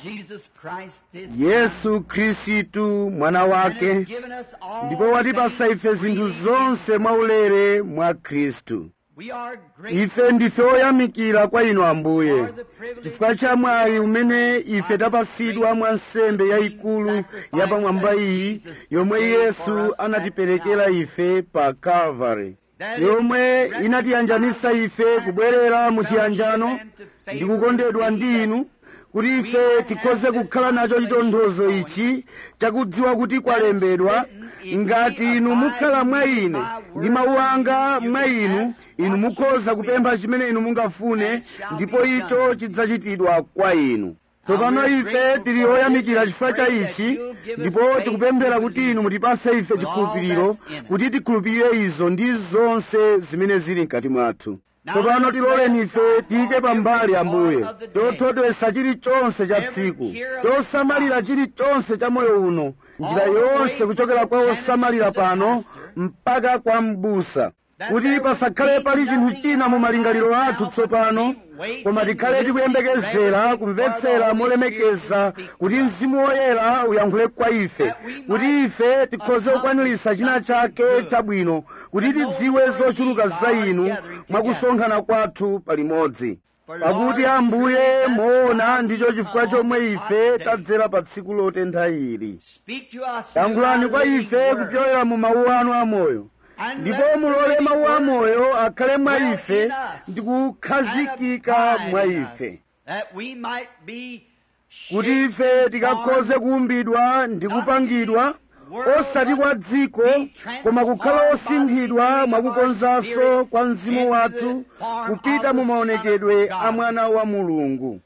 Jesus Christ his yesu khristu mwana Son, and wake has given us all ndipo watipasa things ife zinthu freely. zonse mwaulere mwa khristu We are grateful ife ndife oyamikira kwa inu ambuye chifukwa cha mwayi umene ife tapasidwa mwa nsembe yayikulu yapamwamba iyi yomwe yesu anatiperekera ife pa calvary yomwe inatiyanjanisa ife kubwerera mu chiyanjano ndi kukondedwa ndi inu kuti ife tikhoze kukhala nacho chitonthozo ichi chakudziwa kuti kwalembedwa ngati inu mukhala mwa ine ndi mawu anga mwa inu inu mukhoza kupempha chimene inu mungafune ndipo icho chidzachitidwa kwa inu tsopano ife tili oyamikira chifukwa cha ichi ndipo tikupemphera kuti inu mutipase ife chikhulupiriro kuti tikhulupirire izo ndi zonse zimene zili mkati mwathu tsopano tiloleni ife tiyike pambali ambuye chothotwesa chilichonse cha tsiku chosamalira chilichonse cha moyo uno njira yonse kuchokera kwa osamalira pano mpaka kwa m'busa kuti pasakhale pali chinthu china mu malingaliro athu tsopano koma tikhale tikuyembekezera kumvetsera molemekeza kuti mzimu woyera uyankhule kwa ife kuti ife tikhoze kukwanirisa china chake chabwino kuti tidziwe zochuluka za inu mwakusonkhana kwathu palimodzi pakuti ambuye moona ndicho chifukwa chomwe ife tadzera pa tsiku lotentha ili Speak to us yankhulani kwa ife kupyolera mu mawu anu amoyo ndipo mulole mawu amoyo akhale mwa ife ndi kukhazikika mwa ife that we might be kuti ife tikakhoze kuumbidwa ndi kupangidwa osati kwa dziko koma kukhala osinthidwa mwakukonzanso kwa mzimu wathu kupita mu maonekedwe a mwana wa mulungu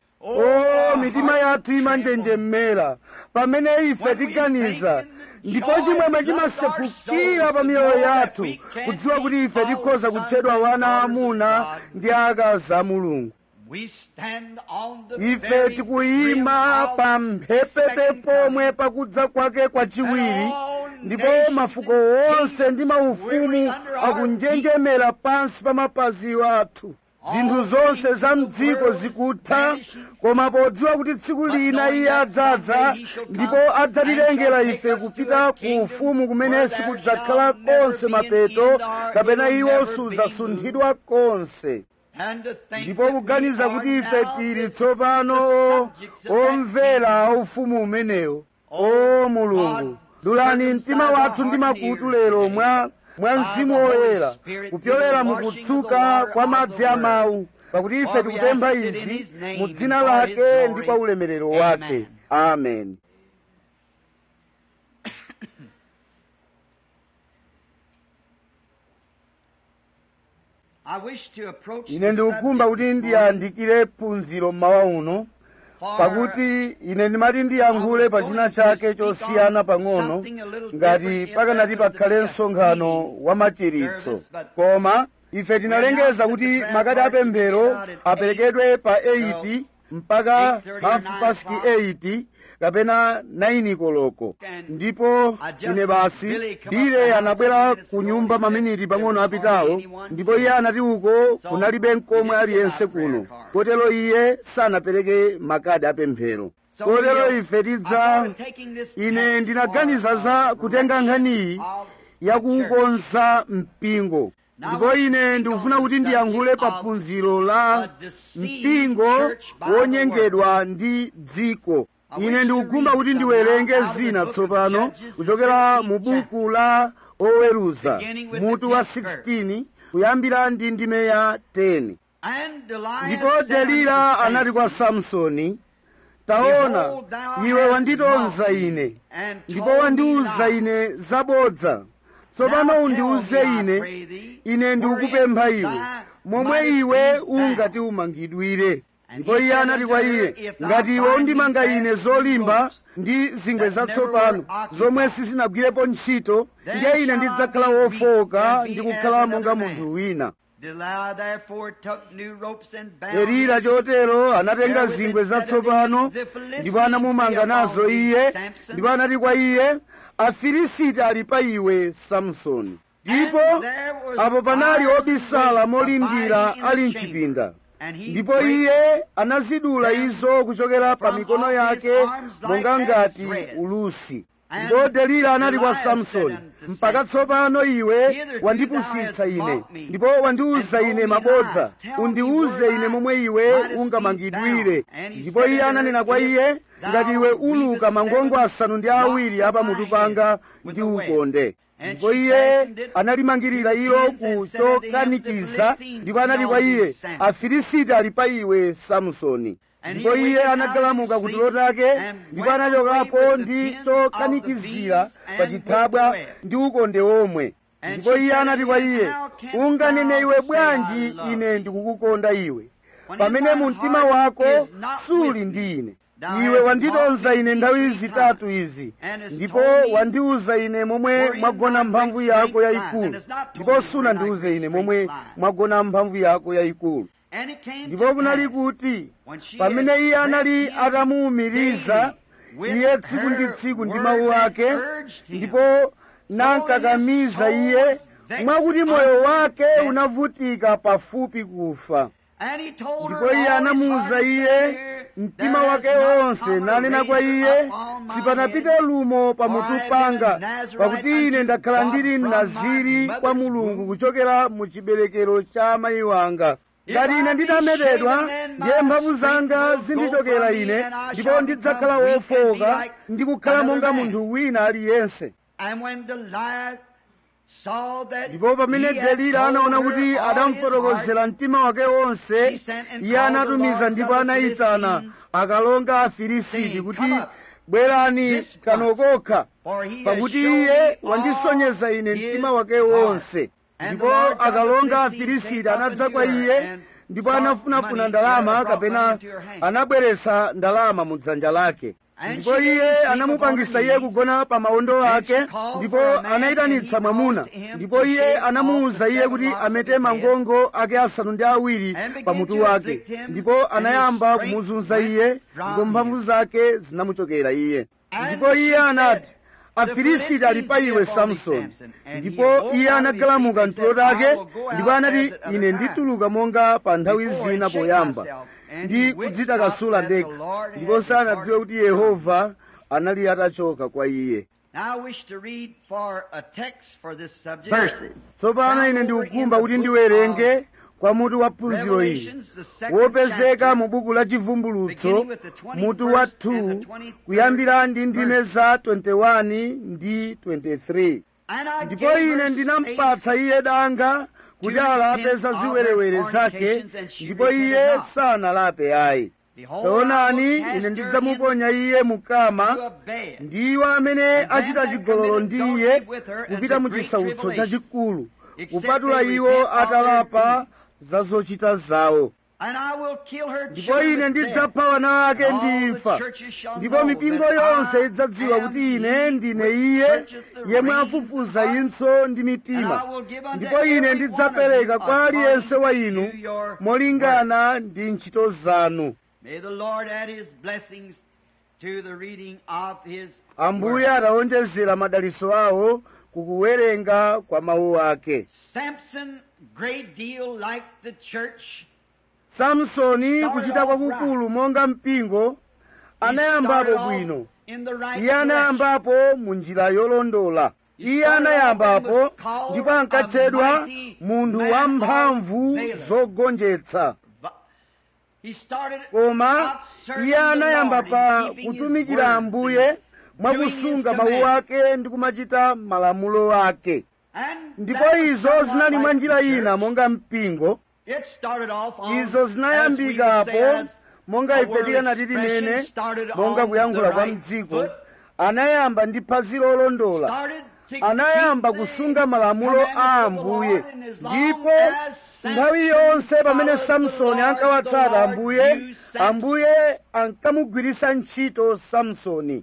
o mitima yathu imanjenjemera pamene ife tiganiza ndipo chimwemwe chimasefukira pa miyoyo yathu kudziwa kuti ife tikhoza kutchedwa wana amuna ndi akazi a mulungu we stand on the ife very tikuyima brim pa of mphepete second pomwe pakudza kwake kwachiwiri ndipo mafuko onse ndi maufumu akunjenjemera pansi pa mapazi athu zinthu zonse za mdziko zikutha koma podziwa kuti tsiku lina iye adzadza ndipo adzatilengera ife kupita ku ufumu kumene sikudzakhala konse mapeto kapena iwo sudzasunthidwa konse and to think ndipo that we kuganiza kuti are ife now tili the- tsopano the subjects of that omvera ufumu umenewo o mulungu dulani mtima wathu ndi makutu lero mwa mwa mzimu woyera kupyolera mukutsuka kwa madzi a mawu pakuti ife tikupempha izi mu dzina lake ndi kwa ulemerero wake amen I wish to approach ine the ndikukhumba subject kuti this ndiyandikire phunziro mmawa uno for pakuti ine ndimati ndiyankhule pa china chake chosiyana pang'ono ngati pakanati pakhale msonkhano wa machiritso koma ife tinalengeza kuti makadi apemphero aperekedwe pa 8 mpaka half past 8 kapena 9 koloko ndipo ine basi bile anabwera ku nyumba maminiti pang'ono apitawo ndipo iye anati uko kunalibe mkomwe aliyense kuno kotero iye sanapereke makadi apemphero kotero ife tidza ine ndinaganiza za kutenga nkhaniyi yakukonza mpingo ndipo ine ndikufuna kuti ndiyankhule pa phunziro la mpingo wonyengedwa ndi dziko ine ndikukhumba kuti ndiwerenge zina tsopano kuchokera mu buku la oweruza mutu wa 16 kuyambira ndi ndime ya 10 ndipo delila anati kwa samsoni taona iwe wanditonza ine ndipo wandiuza ine zabodza tsopano undiuze ine ine ndikukupempha iwe momwe iwe ungati umangidwire ndipo iye anati kwa iye ngati iwe undimanga ine zolimba ndi zingwe zatsopano zomwe sizinagwirepo ntchito ndiye ine ndidzakhala wofowoka ndi kukhala monga munthu wina Delilah therefore took new ropes and bound delila chotero anatenga zingwe zatsopano ndipo anamumanga nazo iye ndipo anati kwa iye afilisiti ali pa iwe samsoni ndipo apo panali obisala molindira ali mchipinda ndipo iye anazidula izo kuchokera pa mikono yake monga ngati ulusi ndipo delila anati kwa samsoni mpaka tsopano iwe wandipusitsa ine ndipo wandiuza ine mabodza undiuze ine momwe iwe ungamangidwire ndipo iye ananena kwa iye ngati iwe uluka mangongo asanu ndi awiri apa mutu panga ndi ukonde ndipo iye analimangirira ilo ku chokanikiza ndipo anati kwa iye afilisiti ali pa iwe samsoni ndipo iye anagalamuka ku tulo take ndipo anachokapo ndi chokanikizira pa chithabwa ndi ukonde omwe ndipo iye anati kwa iye unganene iwe bwanji ine ndikukukonda iwe pamene mu mtima wako suli ndi ine iwe wanditonza ine nthawi zitatu izi ndipo wandiuza ine momwe mwagona mphamvu yako yayikulu ndipo sunandiuze ine momwe mwagona mphamvu yako yayikulu ndipo kunali kuti pamene iye anali atamuwumiriza iye tsiku ndi tsiku ndi mawu ake ndipo nankakamiza iye mwakuti moyo wake unavutika pafupi kufa ndipo iye anamuwuza iye mtima wake wonse nanena kwa iye sipanapite lumo pamutu panga pakuti ine ndakhala ndili mnaziri kwa mulungu kuchokera mu chiberekero cha amayi wanga ngati ine nditametedwa ndiye mphamvu zanga zindichokera ine ndipo ndidzakhala wofowoka ndi kukhala monga munthu wina aliyense ndipo pamene delila anaona kuti adamufotokozera mtima wake wonse iye anatumiza ndipo anayitana akalonga afilisiti kuti bwerani kano kokha pakuti iye wandisonyeza ine mtima wake wonse ndipo akalonga afilisiti anadza kwa iye ndipo anafunafuna ndalama kapena anabweretsa ndalama mu dzanja lake ndipo iye anamupangisa iye kugona pa mawondo ake ndipo anayitanitsa mwamuna ndipo iye anamuwuza iye kuti amete mangongo ake asanu ndi awiri pa mutu wake ndipo anayamba kumuzunza iye ndipo mphamvu zake zinamuchokera iye ndipo iye anati afilisiti ali pa iwe samsoni ndipo iye anagalamuka mtulo take ndipo anati ine ndituluka monga pa nthawi zina poyamba ndi kudzitakasula ndekha ndipo sanadziwe kuti yehova anali atachoka kwa iye tsopano ine ndikukumba kuti ndiwerenge kwa mutu wa phunziro ili wopezeka mu buku la chivumbulutso mutu wa 2 kuyambira ndi ndime za 21 ndi 23 ndipo ine ndinampatsa iye danga kuti alape za ziwerewere zake ndipo iye sanalape ayi taonani ine ndidzamuponya iye mukama ndiwo amene achita chigololo ndi iye kupita mu chisautso chachikulu kupatula iwo atalapa za zochita zawo ndipo ine ndidzapha wana ake ndi imfa ndipo mipingo yonse idzadziwa kuti ine ndine iye yemwe afufuza impso ndi mitima ndipo ine ndidzapereka kwa aliyense wa inu molingana ndi ntchito zanu ambuye atawonjezera madaliso awo kukuwerenga kwa mawu ake samsoni kuchita kwakukulu monga mpingo anayambapo bwino iye anayambapo mu njira yolondola iye anayambapo ndipo ankatchedwa munthu wamphamvu zogonjetsa koma iye anayamba pa kutumikira ambuye mwakusunga mawu ake ndi kumachita malamulo ake ndipo izo zinali mwa njira ina monga mpingo izo zinayambikapo monga ife tikanati tinene monga kuyankhula kwa mdziko anayamba ndi phazi lolondola anayamba kusunga malamulo a ambuye ndipo nthawi yonse pamene samsoni ankawatsata ambuye ambuye ankamugwiritsa ntchito samsoni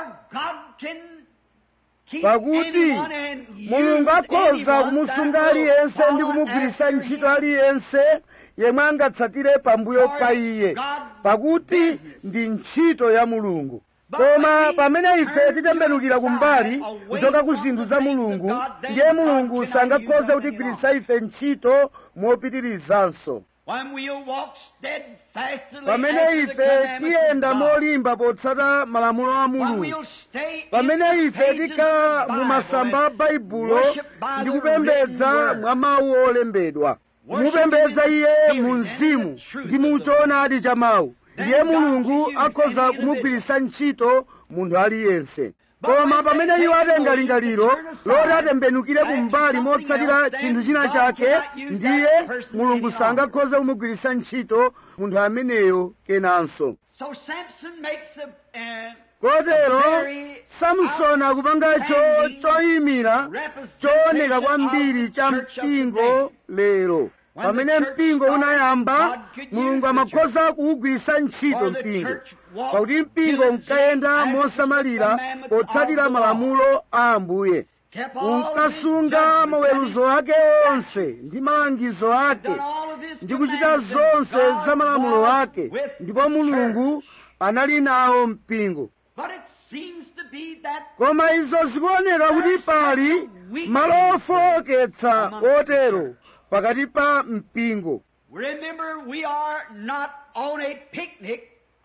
pakuti mulungu akhoza kumusunga aliyense ndi kumugwiritsa ntchito aliyense yemwe angatsatire pambuyo pa iye pakuti ndi ntchito ya mulungu koma pamene ife titembenukira kumbali kuchoka ku zinthu za mulungu ndiye mulungu sangakhoze kutigwiritsa ife ntchito mopitirizanso When we'll walk steadfastly pamene after the ife commandments tiyenda of God. molimba potsata malamulo a When mulungu we'll stay in pamene the ife pages tikhala of the mu Bible masamba a and baibulo worship by ndi the kupembedza written word. mwa mawu olembedwa Worship kumupembedza in the iye spirit mu and in mzimu the truth ndi of mu the choonadi cha mawu Then ndiye God mulungu can use akhoza any kumugwiritsa ntchito munthu aliyense But koma when pamene they iwo take atenga the lingaliro motion to turn loti aside atembenukire back to kumbali something motsatira else, chinthu then china God chake cannot use ndiye that person mulungu any sangakhoze kumugwiritsa ntchito munthu ameneyo kenanso So Samson makes a, uh, kotero very samsoni akupangacho outstanding choyimira representation chooneka kwambiri of cha the church of mpingo lero When pamene the church mpingo started, unayamba God could mulungu use the amakhoza kuwugwiritsa ntchito For the mpingo church walked pakuti mpingo diligently unkayenda after the mosamalira commandments of potsatira the law. malamulo a ambuye kept all of his unkasunga judgments maweruzo and ake onse ndi malangizo his- ake done all of his ndi kuchita commandments, and zonse God za malamulo was ake with ndipo the mulungu church. anali nawo mpingo But it seems to be that koma izo zikuoneka kuti pali malo ofowoketsa otero pakati pa mpingo remember we are not on a picnic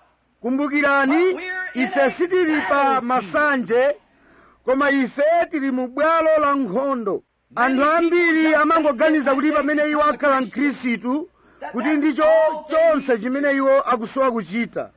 kumbukirani ife sitili pa masanje koma ife tili mu bwalo la nkhondo anthu ambiri amangoganiza kuti pamene iwo akhala mkhristu kuti ndicho chonse chimene iwo akusowa kuchita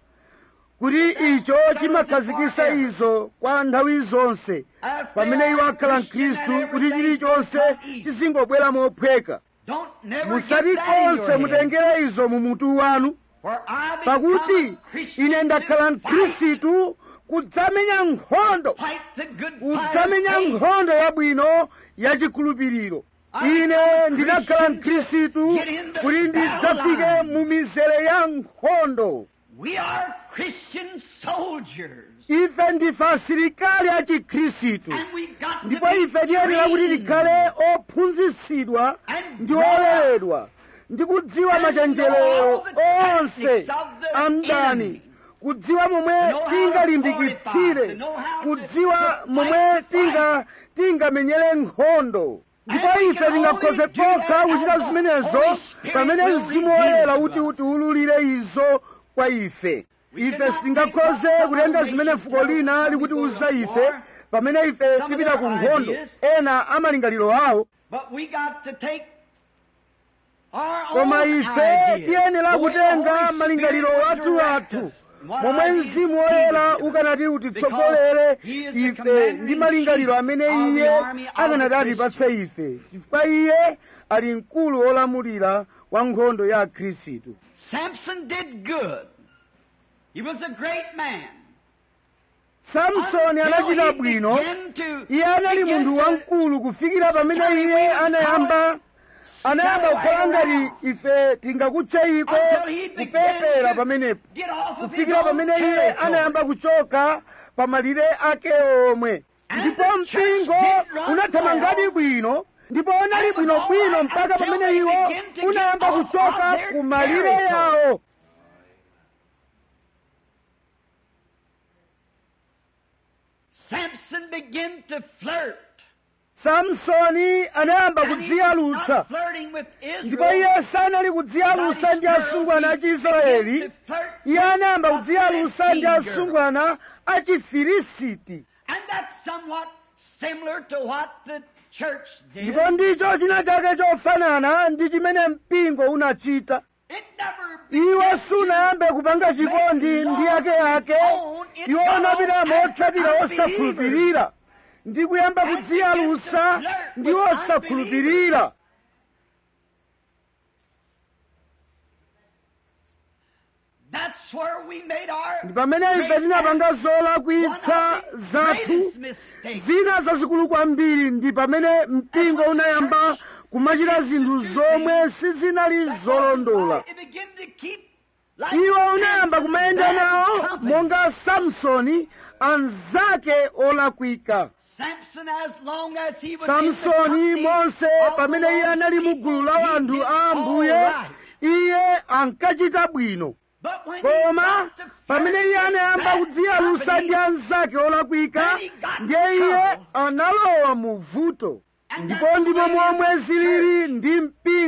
kuti icho chimakhazikitsa izo kwa nthawi zonse pamene iwo akhala mkhristu kuti chilichonse chizingobwera mophweka Don't never musati get that in your konse head. mutengere izo mu mutu wanu For I become pakuti a Christian ine ndakhala to fight, mkhristu kudzamenya nkhondo fight the good fight of kudzamenya faith. nkhondo yabwino yachikhulupiriro ine ndinakhala mkhristu kuti ndidzafike mu mizere ya nkhondo We are Christian soldiers. ife ndife asilikali a chikhristu And we got to ndipo be ife tiyenera kuti trained. tikhale ophunzitsidwa And ndi brought up oleredwa ndi kudziwa And machenjerero know the onse tactics of the a mdani enemy. kudziwa momwe To know how to tingalimbikitsire fortify, to know how to- kudziwa to momwe fight the tinga tingamenyere nkhondo ndipo And we ife can tingakhoze only do that pokha kuchita as the zimenezo Holy Spirit pamene will mzimu reveal woyera to kuti us. utiwululire izo kwa ife We ife cannot singakhoze take what kutenga some zimene nation fuko tells lina us when we likutiwuza go to ife war. pamene ife Some of tipita their ku nkhondo ideas. ena amalingaliro awo But we got to take our koma own ife ideas. tiyenera The way the kutenga Holy malingaliro Spirit will wathu direct athu us. What momwe ideas mzimu he woyera would give us. ukanati utitsogolere Because he is the ife commander ndi in malingaliro chief amene of the iye army of the akanati atipatse ife chifukwa iye ali mkulu wolamulira wa nkhondo ya khristu Samson did good. He was a great man. samsoni Until anachita he bwino began to- iye anali began munthu to wamkulu kufikira pamene carry iye away anayamba anayamba scallywag kukhala ngati around. ife tingakutchayiko Until he began kupepera to pamenepo get off of his kufikira own pamene iye territory. anayamba kuchoka pa malire ake omwe And ndipo the church mpingo did run unathamangadi well. bwino ndipo unali And bwino was all bwino right mpaka until pamene they iwo began to get unayamba off kuchoka of their ku malire territory. yawo Samson began to flirt. samsoni anayamba And he was kudziyalutsa not flirting with ndipo Israel. iye sanali kudziyalutsa ndi asungwana a chiisraeli iye anayamba kudziyalutsa ndi asungwana a chifilisiti And that's somewhat similar to what the church did. ndipo ndicho china chake chofanana ndi chimene mpingo unachita It never iwo began sunayambe kupanga chikondi ndi ake ake iwo anapita motsatira osakhulupirira ndi kuyamba kudziyalutsa ndi osakhulupirira That's where we made our ndi pamene ife tinapanga zolakwitsa one of the zathu greatest mistakes. zina zazikulu kwambiri ndi pamene mpingo unayamba kumachita zinthu zomwe sizinali zolondola It began to keep like iwo unayamba Samson, kumayenda bad nawo company. monga samsoni anzake olakwika Samson, as long as he was in the samsoni company monse of the pamene iye Lord's anali mu people, gulu la he anthu did a all ambuye right. iye ankachita bwino But when he koma got to pamene flirt iye with anayamba bad kudziyalutsa company, ndi anzake olakwika Then he got in ndiye iye trouble. analowa mu vuto And ndipo that's ndipo the way momwe it is zilili ndi mpingo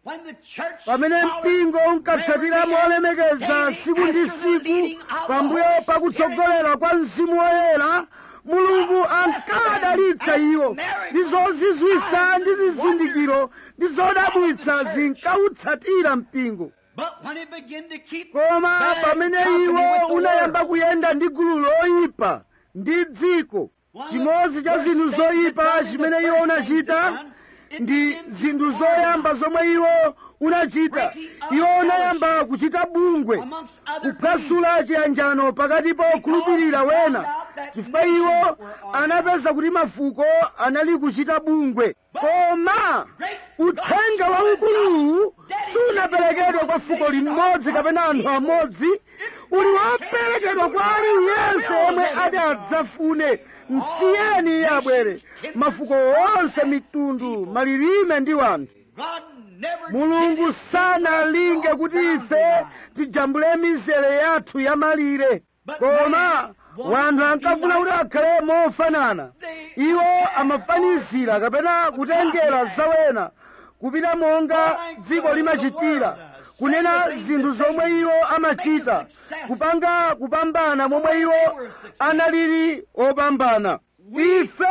When the church pamene followed mpingo unkatsatira Mary molemekeza daily tsiku ndi after the leading tsiku of the pambuyo Holy pakutsogolera kwa mzimu woyera mulungu ankadalitsa iwo ndi zozizwitsa ndi zizindikiro ndi zodabwitsa zinkautsatira mpingo But when it began to keep koma bad pamene company iwo with the unayamba world, kuyenda ndi gulu loyipa ndi dziko chimodzi cha zinthu zoyipa chimene iwo unachita ndi zinthu zoyamba zomwe iwo unachita iwo unayamba kuchita bungwe amongst other things, kuphwasula chiyanjano pakati pa okhulupirira wena chifukwa iwo anapeza kuti mafuko anali kuchita bungwe koma uthenga waukuluwu sunaperekedwe kwa fuko limodzi kapena anthu amodzi uli woperekedwa kwa aliyense yemwe ati adzafune msiyeni iye abwere mafuko onse mitundu malilime ndi wanthu God never mulungu did it. sanalinge kuti ife tijambule mizere yathu yamalire koma wanthu ankafuna kuti akhale mofanana iwo amafanizira kapena kutengera zawena kupita monga dziko limachitira kunena zinthu zomwe iwo amachita kupanga kupambana momwe iwo analili opambana ife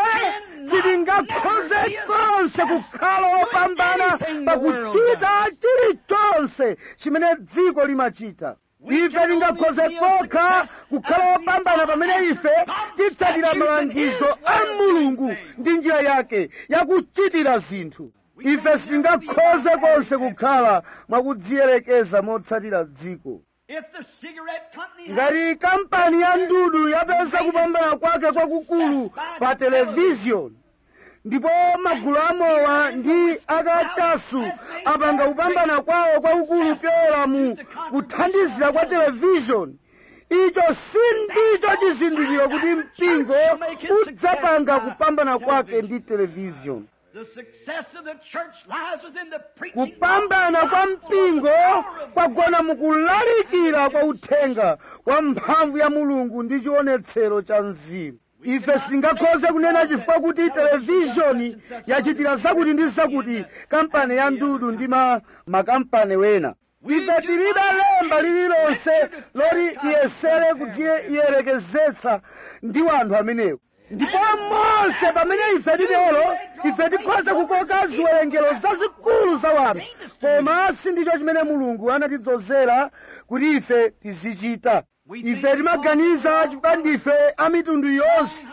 sitingakhoze konse kukhala opambana pakuchita chilichonse chimene dziko limachita ife tingakhoze kokha kukhala opambana pamene ife titsatira malangizo a mulungu ndi njira yake yakuchitira zinthu ife sitingakhoze konse kukhala mwakudziyerekeza motsatira dziko If the cigarette company had ngati kampani ya ndudu yapeza kupambana kwake kwakukulu pa televiziyoni ndipo magulu amowa ndi akachasu apanga kupambana kwawo kwakukulu pyera mu kuthandizira kwa televiziyoni icho sindicho chizindikiro kuti mpingo udzapanga kupambana kwake ndi televiziyoni The success of the church lies within the preaching of kupambana the kwa gospel mpingo of the power of God. kwagona mukulalikira kwa uthenga kwa mphamvu ya mulungu ndi chionetsero cha mzimu ife sitingakhoze kunena chifukwa kuti televizhoni yachitira zakuti ndi zakuti kampani ya ndudu ndi ma makampani wena ife tilibe lemba lililonse loti tiyesere kudziyerekezetsa ndi wanthu amenewo ndipo monse pamene ife titero ife tikhoza kukoka ziwerengero zazikulu za wanthu koma sindicho chimene mulungu anatidzozera kuti ife tizichita ife timaganiza chifukwa ndife a mitundu yonse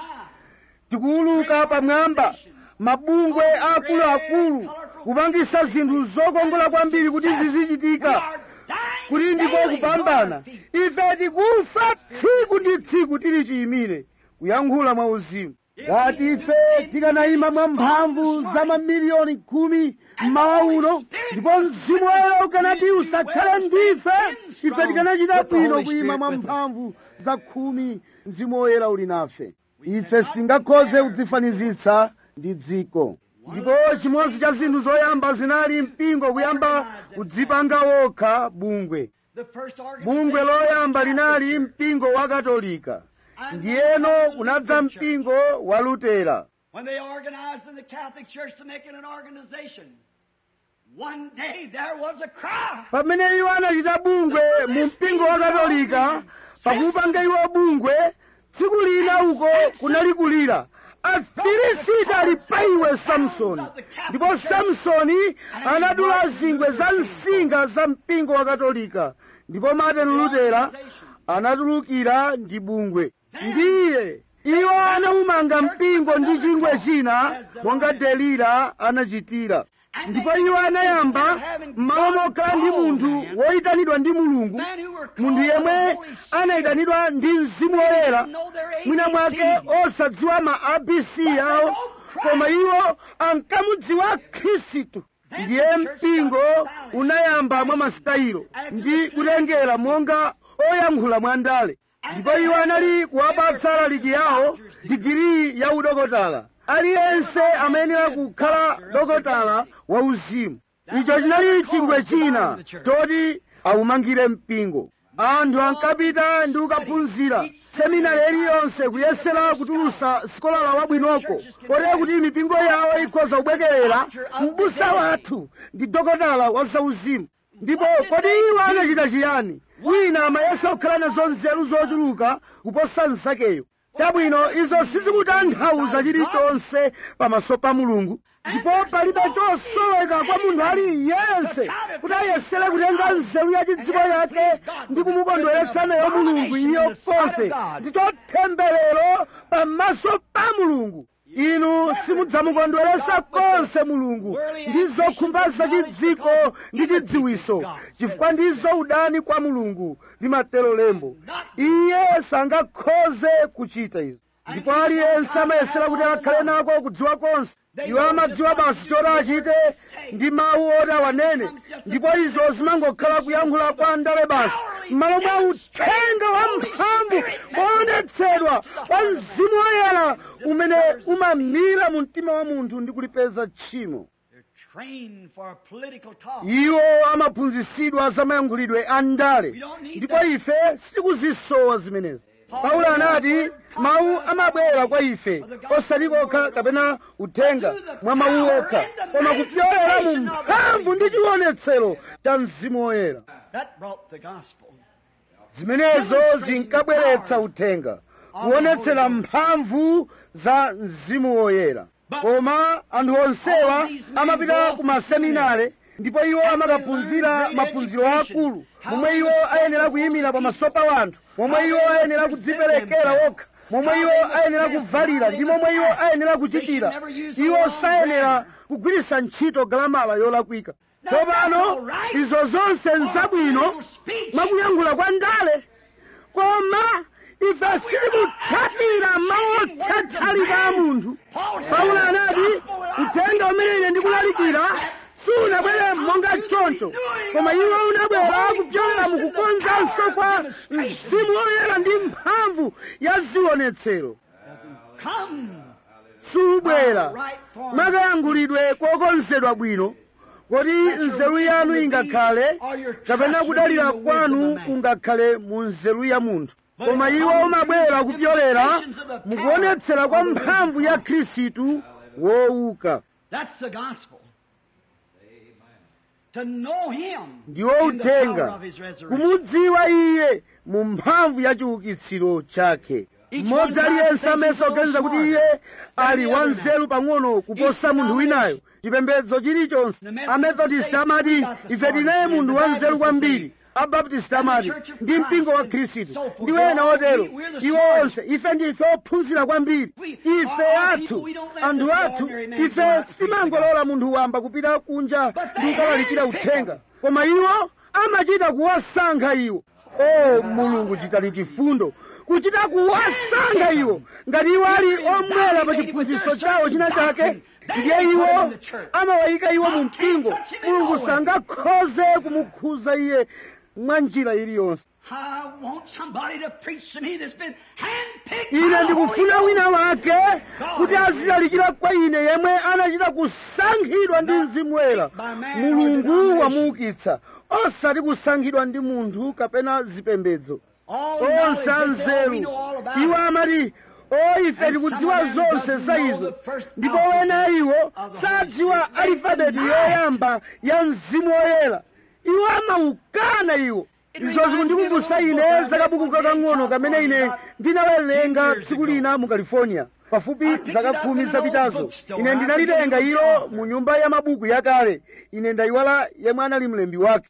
tikuuluka pamwamba mabungwe akuluakulu kupangisa zinthu zokongola kwambiri kuti zizichitika kuti ndiko kupambana ife tikufa tsiku ndi tsiku tili chiyimire kuyankhula mwa uzimu ngati ife tikanayima mwa mphamvu za mamiliyoni khumi mmawa uno ndipo mzimu woyera ukanati usakhale ndife ife tikanachita bwino kuyima mwa mphamvu za khumi mzimu woyera uli nafe ife sitingakhoze kudzifanizitsa ndi dziko ndipo chimodzi cha zinthu zoyamba zinali mpingo kuyamba kudzipanga wokha bungwe The first bungwe loyamba linali mpingo wa katolika ndiyeno kunadza mpingo wa lutera When they organized in the Catholic Church to make it an organization, one day there was a cry. pamene iwo anachita bungwe mu mpingo wa katolika pakupanga iwo bungwe tsiku lina uko kunali kulira afilisiti ali pa iwe samsoni ndipo samsoni anadula zingwe za msinga za mpingo wa katolika ndipo martin lutera anatulukira ndi bungwe ndiye iwo anaumanga mpingo ndi chingwe china monga delila anachitira ndipo iwo anayamba m'malo mokhala ndi munthu woyitanidwa ndi mulungu munthu yemwe anayitanidwa ndi mzimu woyera mwina mwake osadziwa ma abc yawo koma iwo ankamudziwa khristu ndiye mpingo unayamba mwa masitayiro ndi kutengera monga oyankhula mwandale ndipo iwo anali kuwapatsa alaliki yawo digiri ya udokotala aliyense amayenera kukhala dokotala wa uzimu icho chinali chingwe china choti awumangire mpingo anthu ankapita ndi kukaphunzira seminari iliyonse kuyesera kutulusa sikolala wabwinoko kotero kuti mipingo yawo ikhoza kubwekerera mbusa wathu ndi dokotala wa zauzimu ndipo kodi iwo anachita chiyani wina amayesa kukhala nazo nzeru zochuluka kuposa nzakeyo chabwino izo sizikutanthauza chilichonse pamaso pa mulungu ndipo palibe chosoweka kwa munthu aliyense kuti ayesere kutenga nzeru ya chidziko yake ndi kumukondweretsa nayo mulungu iyo konse ndi chotemberero pamaso pa mulungu inu simudzamukondweretsa konse mulungu ndi zokhumba zachidziko ndi chidziwiso chifukwa ndizo udani kwa mulungu limatero lembo iye sangakhoze kuchita izo ndipo aliyense amayesera kuti akhale nako kudziwa konse iwo amadziwa basi choti achite ndi mawu oti awanene ndipo izo zimangokhala kuyankhula kwa ndale basi m'malo mwa uthenga wa mphamvu woonetsedwa wa mzimu woyera umene umamira mu mtima wa munthu ndi kulipeza tchimo iwo amaphunzitsidwa za mayankhulidwe a ndale ndipo ife sitikuzisowa zimenezi paulo anati mawu amabwera kwa ife osati kokha kapena uthenga mwa mawu okha koma kupyolera mu mphamvu ndi chionetsero cha mzimu woyera zimenezo zinkabweretsa uthenga kuonetsera mphamvu za mzimu woyera koma anthu onsewa amapita ku maseminare ndipo iwo amakaphunzira maphunziro akulu momwe iwo ayenera kuyimira pamaso pa wanthu momwe iwo ayenera kudziperekera wokha momwe iwo ayenera kuvalira ndi momwe iwo ayenera kuchitira iwo sayenera kugwiritsa ntchito galamala yolakwika tsopano izo zonse nzabwino mwakuyankhula kwa ndale koma ife sitikutsatira mawu othathalika a munthu paulo anati uthenga umene ine ndikulalikira sunabwere monga choncho koma iwo unabwera kupyolera mukukonzanso kwa mzimu woyera ndi mphamvu ya zionetsero subwera mwakayankhulidwe kokonzedwa bwino kodi nzeru yanu ingakhale kapena kudalira kwanu kungakhale mu nzeru ya munthu koma iwo umabwera kupyolera mukuonetsera kwa mphamvu ya khristu wouka ndiwo uthenga kumudziwa iye mu mphamvu ya chiukitsiro chake mmodzi aliyense amene oganiza kuti iye ali wanzeru pang'ono kuposa munthu winayo chipembedzo chilichonse amethodist amati ife tinaye munthu wanzeru kwambiri abaptist amati ndi mpingo wa khristu ndi wena otero iwo onse ife ndife ophunzira kwambiri ife athu anthu athu ife sitimangolola munthu wamba kupita kunja ndi kukalalikira uthenga koma iwo amachita kuwasankha iwo o mulungu chitani chifundo kuchita kuwasankha iwo ngati iwo ali omwera pa chiphunzitso chawo china chake ndiye iwo amawayika iwo mu mpingo mulungu sangakhoze kumukhuza iye mwa njira iliyonse ine ndikufuna wina wake kuti azilalikira kwa ine yemwe anachita kusankhidwa ndi mzimu woyera mulungu wamuukitsa osati kusankhidwa ndi munthu kapena zipembedzo onse anzeru iwo amati o ife tikudziwa zonse za izo ndipo wena iwo sadziwa alifabeti yoyamba ya mzimu woyera iwo amaukana iwo izo zikundikumbutsa ine zakabuku kakang'ono kamene ine ndinawerenga tsiku lina mu california pafupi zaka khumi zapitazo ine ndinalitenga ilo mu nyumba ya mabuku yakale ine ndayiwala yemwe anali mlembi wake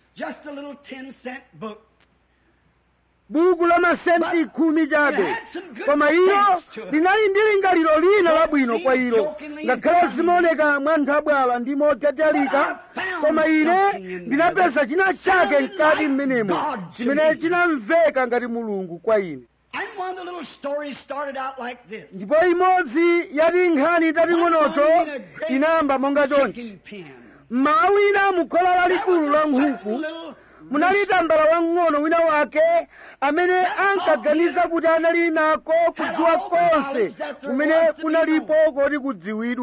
buku la masenti khumi chabe koma ilo linali ndi lingaliro lina labwino kwa ilo ngakhale zimaoneka mwa nthabwala ndi motatalika koma ine ndinapeza china chake mkati mmenemo chimene chinamveka ngati mulungu kwa ine ndipo imodzi yati nkhani tating'onoto inayamba monga chonchi mmawa wina mukhola lalikulu la nkhuku munali tambala wang'ono wina wake amene ankaganiza kuti anali nako kudziwa konse kumene kunalipo koti kudziwidwe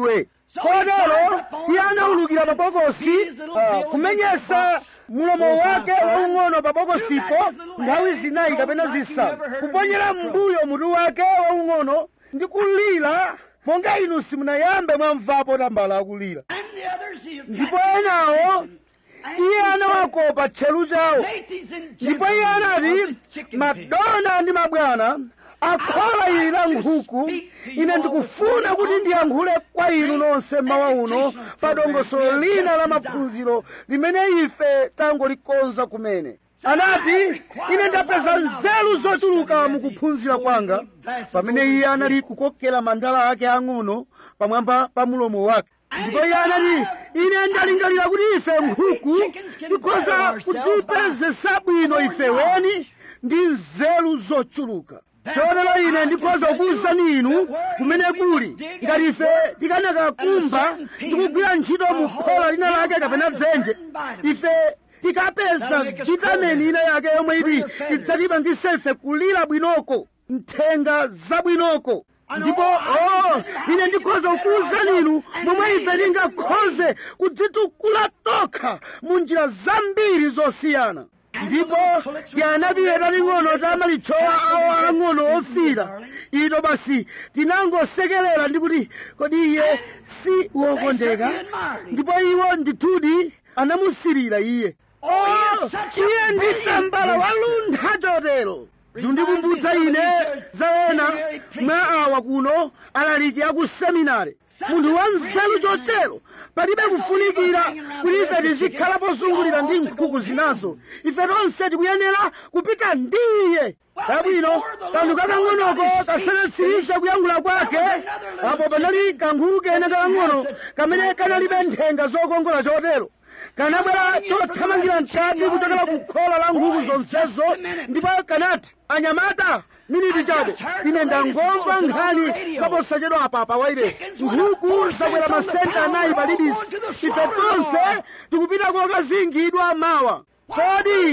kotero iye anawulukira pa bokosi ah, kumenyesa mulomo wake waung'ono pa bokosipo nthawi zinayi kapena zisanu kuponyera m'mbuyo mutu wake waung'ono ndi kulira monga inu simunayambe mwamvapo tambala akulira And the others he ndipo enawo iye anawakopa tcheru chawo ladies and ndipo iye gentlemen of anati the chicken pig. madona ndi mabwana akhola ili la nkhuku ine ndikufuna kuti ndiyankhule kwa inu nonse mawa uno pa dongosolo lina la maphunziro limene ife tangolikonza kumene anati ine ndapeza nzeru zochuluka mukuphunzira kwanga pamene iye anali kukokera mandala ake ang'ono pamwamba pa mulomo wake ndipo iye anati ine ndalingalira kuti ife nkhuku tikhoza kudzipezesa bwino ife weni ndi nzeru zochuluka chotero ine ndikhoza kukuwuzani inu kumene kuli ngati ife tikanakakumba tikugwira ntchito mu khola lina lake kapena dzenje ife tikapeza vitamini ina yake yomwe iti idzatipangise ife kulira bwinoko nthenga zabwinoko ndipo oh, ine ndikhoza kukuwuzani inu momwe ife tingakhoze kudzitukula tokha mu njira zambiri zosiyana ndipo tianapiye taling'ono tamalichowa awo ang'ono ofira ito basi tinangosekerera ndi kuti kodi iye si wokondeka ndipo iwo ndithudi anamusirira iye oh, iye ndi tambala waluntha chotero zindikumbutsa ine za ena mwa awa kuno alaliki aku seminari munthu wa nzeru chotero palibe kufunikira kuti ife tizikhala pozungulira ndi nkhuku zinazo ife tonse tikuyenera kupita ndi iye tabwino kanthu kakang'onoko kasanasirisha kuyankhula kwake apo panali kankhuku kena kakang'ono kamene kanalibe nthenga zokongola chotero kanabwera chothamangira mkati kuchokera ku khola la nkhuku zonsezo ndipo kanati anyamata miniti chabe ine ndangomva nkhani kaposachedwa apa pa wairesi nkhuku zakwera masenta anayi pa libisi ife tonse tikupita kokazingidwa mawa kodi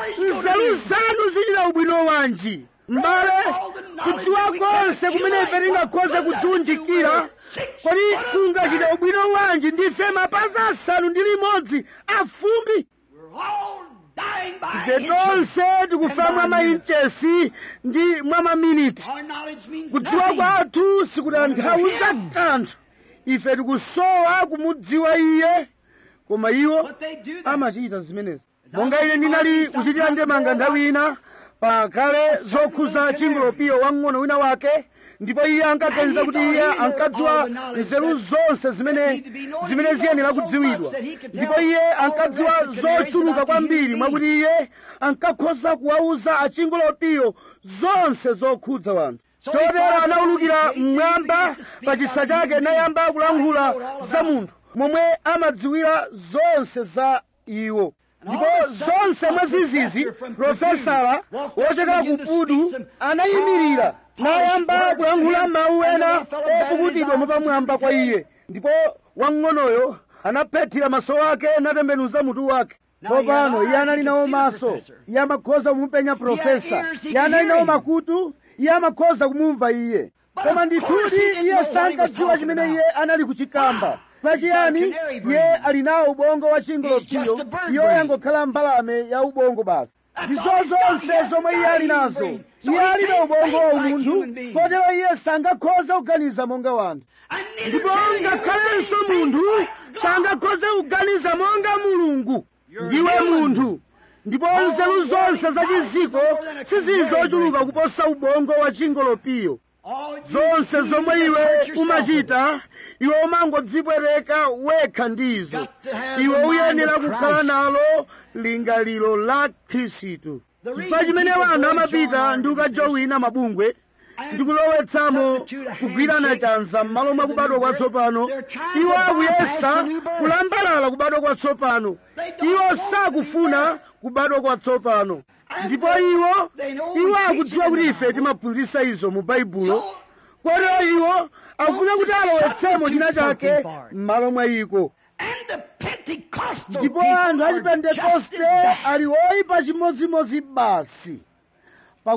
nzeru zanu zichita ubwino wanji m'bale kudziwa konse kumene ife tingakhoze kudziunjikira kodi kungachite ubwino wanji ndife mapazi asanu ndi limodzi afumbi We're all dying by ife inches. tonse tikufa mwa mainchesi ndi mwa maminiti Our knowledge means kudziwa nothing. kwathu sikutanthauza kanthu ife tikusowa kumudziwa iye koma iwo But they do that. amachita zimenezi monga ine ndinali kuchitira ndemanga nthawi ina pakale zokhuza chingolopiyo wamng'ono wina wake ndipo iye ankaganiza kuti iye ankadziwa nzeru zonse zimene zimene ziyenera kudziwidwa ndipo iye ankadziwa zochuluka kwambiri mwakuti iye ankakhoza kuwauza achingolopiyo zonse zokhudza wanthu chotero anawulukira mmwamba pa chisa chake nayamba kulankhula za munthu momwe amadziwira zonse za iwo ndipo zonse mwa zizizi profesala wochokera ku pudu anayimirira nayamba kulankhula mawu ena opukutidwa mwapamwamba kwa iye ndipo wamng'onoyo anaphethira maso ake natembenuza mutu wake tsopano iye anali nawo maso iye amakhoza kumupenya profesa iye anali nawo makutu iye amakhoza kumumva iye koma ndithudi iye sankadziwa chimene iye anali kuchikamba pachiyani iye ali nawo ubongo wa chingolopiyo iyo yangokhala mbalame ya ubongo basi ndizo zonse zomwe iye ali nazo iye alibe ubongo wa umunthu kotero iye sangakhoze kuganiza monga wanthu ndipo ngakhalenso munthu sangakhoze kuganiza monga mulungu ndiwe munthu ndipo nzeru zonse za chiziko sizizochuluka kuposa ubongo wa chingolopiyo zonse zomwe iwe umachita iwe umangodzipwereka wekha ndizo iwe uyenera kukhala nalo lingaliro la khristu chifukwa chimene wanthu amapita ndi ukajowina mabungwe ndikulowetsamo kugwirana chanza m'malo mwa kubadwa kwatsopano iwo akuyesa kulambalala kubadwa kwatsopano iwo sakufuna kubadwa kwatsopano ndipo iwo iwo akudziwa kuti ife timaphunzitsa izo mu baibulo kotero iwo akufuna kuti alowetsemo china chake m'malo mwa iko ndipo anthu achipentekoste ali oyipa chimodzimodzi basi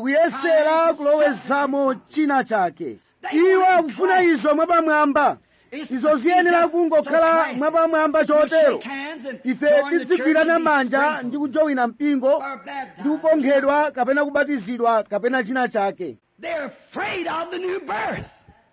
pakuyesera kulowezamo china chake iwo akufuna izo mwapamwamba izo ziyenera kungokhala mwapamwamba chotero ife tidzigwirana manja ndi kujowina mpingo ndi kukonkhedwa kapena kubatizidwa kapena china chake They're afraid of the new birth.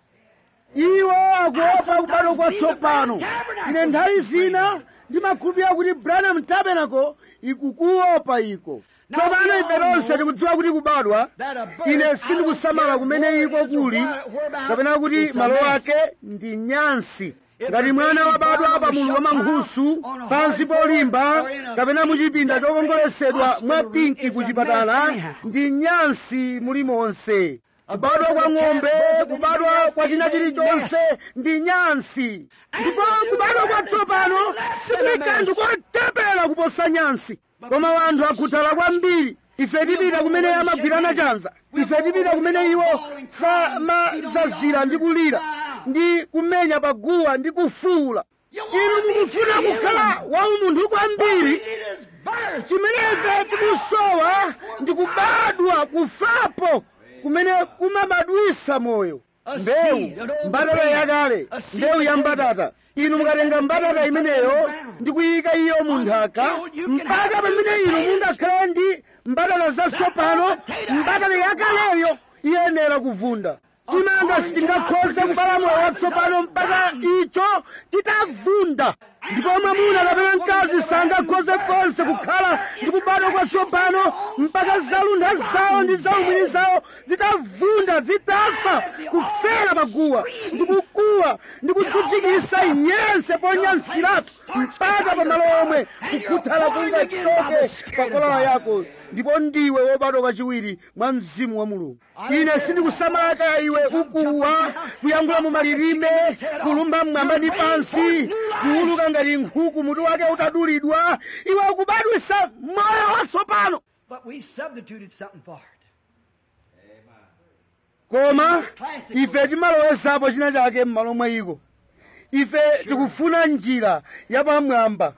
iwo akuopa kubadwa kwatsopano ine nthawi zina ndimakhulupirira kuti branham tabernacle ikukuopa iko tsopano ife tonse tikudziwa kuti kubadwa ine sindikusamala kumene iko kuli kapena kuti malo ake ndi nyansi ngati mwana wabadwa pa mulu wa mankhusu pansi polimba kapena muchipinda chokongoletsedwa mwa pinki ku chipatala ndi nyansi mulimonse kubadwa kwa ng'ombe kubadwa kwa china chilichonse ndi nyansi ndipo kubadwa kwatsopano sikuli kanthu kotepera kuposa nyansi koma wanthu akhuthala kwambiri ife tipita kumene amagwirana chanza ife tipita kumene iwo samazazira ndi kulira ndi kumenya paguwa ndi kufuula inu mukufuna kukhala waumunthu kwambiri It is birth. chimene ife tikusowa ndi kubadwa kufapo kumene kumabadwisa moyo mbewu mbatata yakale mbewu ya mbatata inu mukatenga mbatata imeneyo ndi kuyika iyo mu nthaka mpaka pamene inu mungakhale ndi mbatata zatsopano mbatata yakaleyo iyenera kuvunda chimanga sichingakhoze kubala moyo watsopano mpaka icho chitavunda ndipo mwamuna kapena mkazi sangakhoze konse kukhala ndi kubadwa kwatsopano mpaka zalunda zawo ndi zaumwini zawo zitavunda zitafa kufera paguwa ndi kukuwa ndi kudzidzikisa yense ponyansiratu mpaka pamalo omwe kukhuthala kungachoke pa kolala yako ndipo ndiwe wobadwa kachiwiri mwa mzimu wa mulungu ine sindikusamala kaya iwe ukuwa kuyankhula mu malilime kulumba mmwamba ndi pansi kuuluka ngati nkhuku mutu wake utadulidwa iwe ukubadwisa moyo watsopano But we substituted something for it. koma ife timalowezapo china chake m'malo mwayiko ife tikufuna njira yapamwamba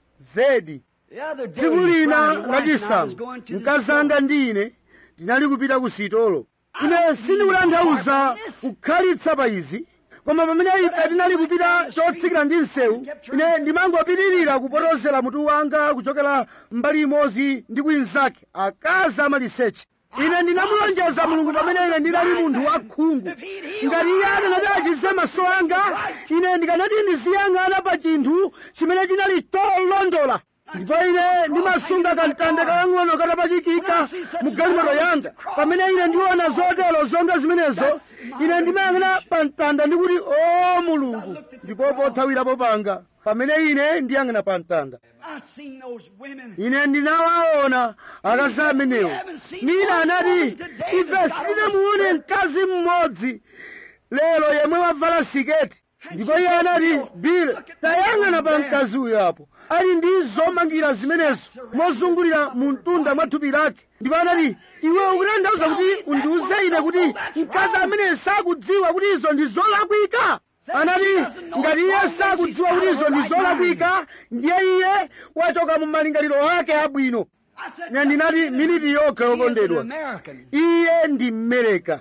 zedi The other day, tsiku lina Friday, wife and I was lachisanu going to the mkazanga ndi ine tinali kupita ku sitolo ine sindikutanthauza kukhalitsa pa izi koma pamene ife tinali kupita chotsikira ndi msewu ine ndimangopitirira kupotozera mutu wanga kuchokera mbali imodzi ndi kwinzake akazi amaliseche ine ndinamulonjeza mulungu pamene ine ndinali munthu wakhungu ngati iye akanati achize maso anga ine ndikanati ndiziyang'ana pa chinthu chimene chinali cholondola ndipo ine ndimasunga kantanda kakang'ono katapachikika mu galimoto yanga pamene ine ndiona zotero zonga zimenezo ine ndimayang'ana pa mtanda ndikuti o mulungu ndipo pothawirapo panga pamene ine ndiyang'ana pa mtanda I seen those women. ine ndinawaona akazi amenewo nina anati ife sitinamuone mkazi mmodzi lero yemwe wavala siketi ndipo iye anati bile tayang'ana pa mkazi uyo apo ali ndi zomangira zimenezo mozungulira mu mtunda mwa thupi lake ndipo anati iwe ukutanthauza kuti undiuze ine kuti mkazi amene sakudziwa kuti izo ndi zolakwika anati ngati iye sakudziwa kuti izo ndi zolakwika ndiye iye wachoka mu malingaliro ake abwino I said, ine ndinati miniti yokha she is an yokondedwa American. iye ndi mmereka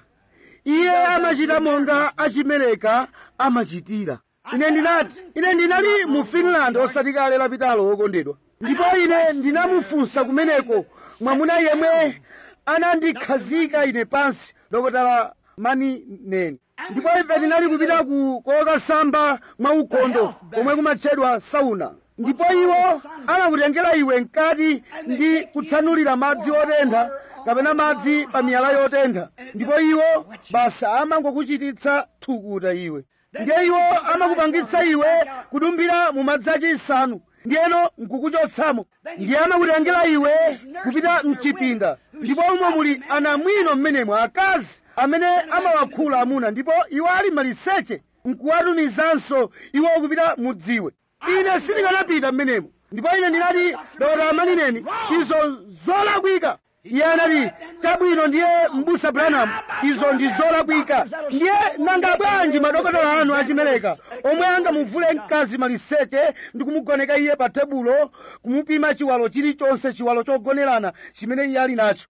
iye amachita monga achimereka amachitira ine ndinati ine ndinali mu finland osati kale lapitalo wokondedwa ndipo ine ndinamufunsa kumeneko mwamuna yemwe anandikhazika ine pansi dokotala mani neni ndipo ife tinali kupita ku kokasamba mwa ukhondo komwe kumatchedwa sauna ndipo iwo anakutengera iwe mkati ndi kutsanulira madzi otentha kapena madzi pa miyala yotentha ndipo iwo basa amangokuchititsa thukuta iwe ndiye iwo amakupangitsa iwe kudumbira mu madzi achisanu ndiyeno nkukuchotsamo ndiye amakutengera iwe kupita mchipinda ndipo umo muli anamwino mmenemo akazi amene amawakhula amuna ndipo iwo ali maliseche nkuwatumizanso iwo kupita mudziwe ine sindikanapita mmenemo ndipo ine ndinati dokotala manineni izo zolakwika iye anati chabwino ndiye mbusa branham izo ndi zolakwika ndiye nanga bwanji madokotala anu achimereka omwe angamuvule mkazi maliseche ndi kumugoneka iye pa tebulo kumupima chiwalo chilichonse chiwalo chogonerana chimene iye ali nacho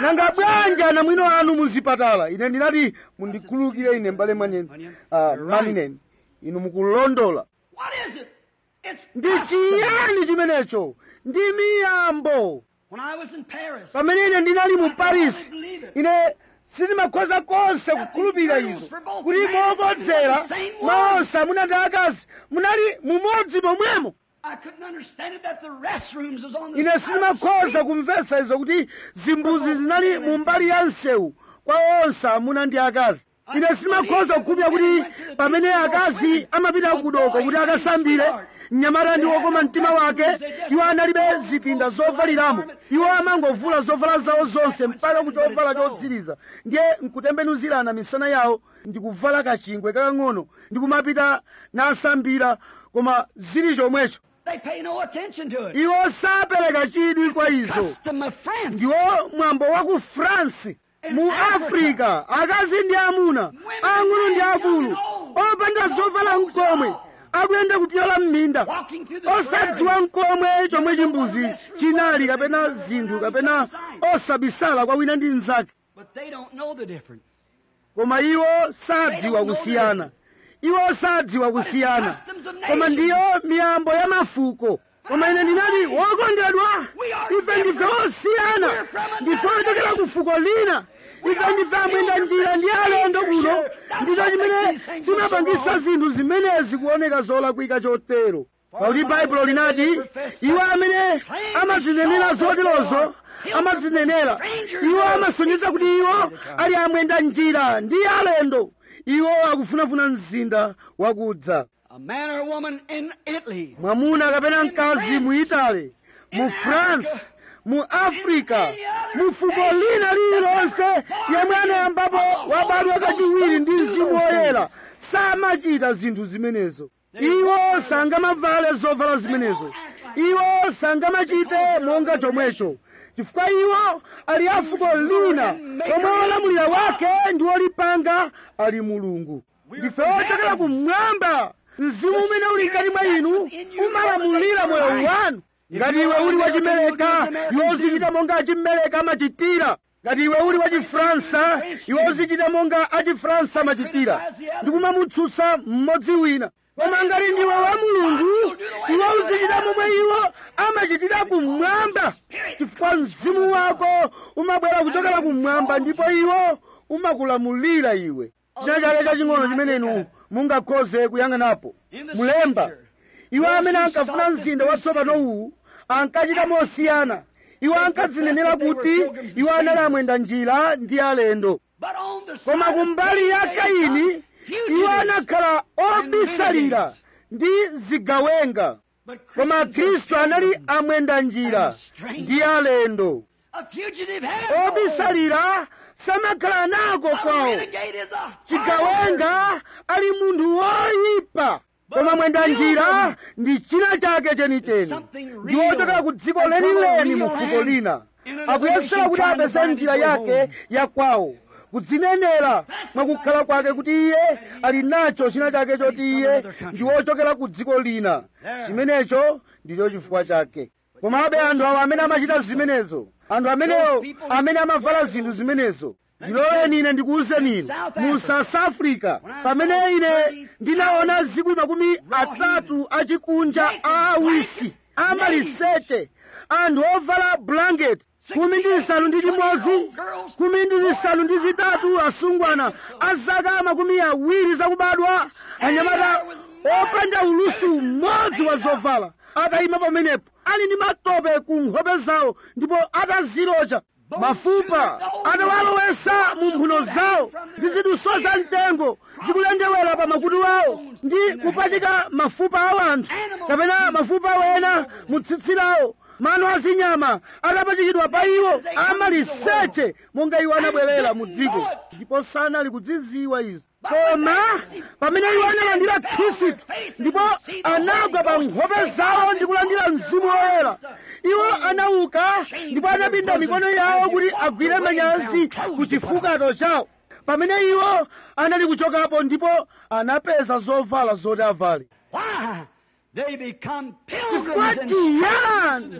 nanga bwanji ana mwino anu muzipatala ine ndinati mundikhululukire ine mbale mwanene uh, manineni inu mukulondola What is it? It's ndi custom. chiyani chimenecho ndi miyambo When I was in Paris, pamene ine ndinali mu paris I believe it. ine sindimakhoza konse kukhulupirira izo kuti mokodzera maonse amuna ndi akazi munali mumodzi momwemo I couldn't understand it that the restrooms was on the ine side of the sindimakhoza street. kumvetsa izo kuti zimbuzi zinali mu mbali ya msewu kwa onse amuna ndi akazi ine sindimakhoza kukhulupirira kuti pamene akazi amapita kudoko kuti akasambire mnyamata ndi wokoma mtima wake iwo analibe zipinda zovaliramo iwo amangovula zovala zawo zonse mpaka ku chovala chotsiriza ndiye nkutembenuzirana misana yawo ndikuvala kachingwe kakang'ono ndikumapita nasambira koma zili chomwecho They pay no attention to it. iwo sapereka chidwi kwa izo Custom of France. ndiwo mwambo wa ku france mu afrika akazi ndi amuna ang'ono ndi akulu opanda zovala mkomwe akuyenda kupyola m'minda Walking through the osadziwa prairies. mkomwe chomwe chimbuzi chinali kapena zinthu kapena osabisala kwa wina ndi mnzake But they don't know the difference. koma iwo sadziwa kusiyana iwo sadziwa kusiyana koma ndiyo miyambo ya mafuko koma ine ndinati wokondedwa ife ndife osiyana ndife ochokera ku fuko lina ife ndife amwenda njira ndi alendo kuno ndicho chimene chimapangisa zinthu zimenezi kuoneka zolakwika chotero pakuti baibulo linati iwo amene amadzinenera zoterozo amadzinenera iwo amasonyeza kuti iwo ali amwenda njira ndi alendo iwo akufunafuna mzinda wakudza A man or a woman in Italy. mwamuna kapena mkazi mu itali mu france mu afrika mu fuko lina lililonse yemwe anayambapo wabadwa kachiwiri ndi mzimu woyera samachita zinthu zimenezo iwo sangamavale zovala zimenezo iwo sangamachite monga chomwecho chifukwa iwo ali a fuko lina omwe wolamulira wake ndi wolipanga ali mulungu ndife ochokera kumwamba mzimu umene uli mkati mwa inu umalamulira moyo wanu ngati iwe uli wachimeleka iwe uzichita monga achimeleka amachitira ngati iwe uli wachifransa iwe uzichita monga achifransa amachitira ndikumamutsutsa mmodzi wina koma ngati ndiwe wa mulungu iwe uzichita momwe iwo amachitira kumwamba chifukwa mzimu wako umabwera kuchokera kumwamba ndipo iwo umakulamulira iwe china chake chaching'ono chimene inu mungakhoze kuyang'anapo mulemba iwo amene ankafuna mzinda watsopano uwu ankachita mosiyana iwo ankadzinenera kuti iwo anali amwenda njira ndi alendo But on the koma side of kumbali ya Cain, they kaini become iwo fugitives. anakhala obisalira ndi zigawenga But koma Christians khristu are anali freedom. amwenda njira ndi alendo A fugitive has no home. obisalira samakhala nako A kwawo renegade is a hard chigawenga ali munthu woyipa koma mwenda njira ndi china chake chenicheni ndi wochokera ku dziko lenileni mu fuko lina akuyesera kuti apeze njira yake ya kwawo kudzinenera mwakukhala kwake kuti iye ali nacho china chake choti iye ndi wochokera ku dziko lina chimenecho ndicho chifukwa chake komabe anthu awo amene amachita zimenezo anthu amenewo amene amavala zinthu zimenezo ndiloleni ine ndikuwuzeni inu mu south africa pamene ine ndinaona zikwi makumi atatu achikunja a awisi amaliseche anthu ovala blanket kumi ndi zisanu ndi chimodzi kumi ndi zisanu ndi zitatu asungwana a zaka makumi awiri zakubadwa anyamata opanda ulusi umodzi wa zovala atayima pamenepo ali ndi matope ku nkhope zawo ndipo atazilocha mafupa atawalowesa mu mphuno zawo ndi ziduso za mtengo zikulendewera pa makutu awo ndi kupachika mafupa a anthu kapena mafupa wena mu tsitsi lawo mano azinyama atapachikidwa pa iwo amaliseche monga iwo anabwerera mu dziko ndipo sanali kudziziwa izi koma pamene iwo analandira khristu ndipo anagwa pa nkhope zawo ndi kulandira mzimu woyera iwo anauka ndipo anapinda mikono yawo kuti agwire manyazi ku chifukato chawo pamene iwo anali kuchokapo ndipo anapeza zovala zoti avale Why? They become chifukwa pilgrims and chiyani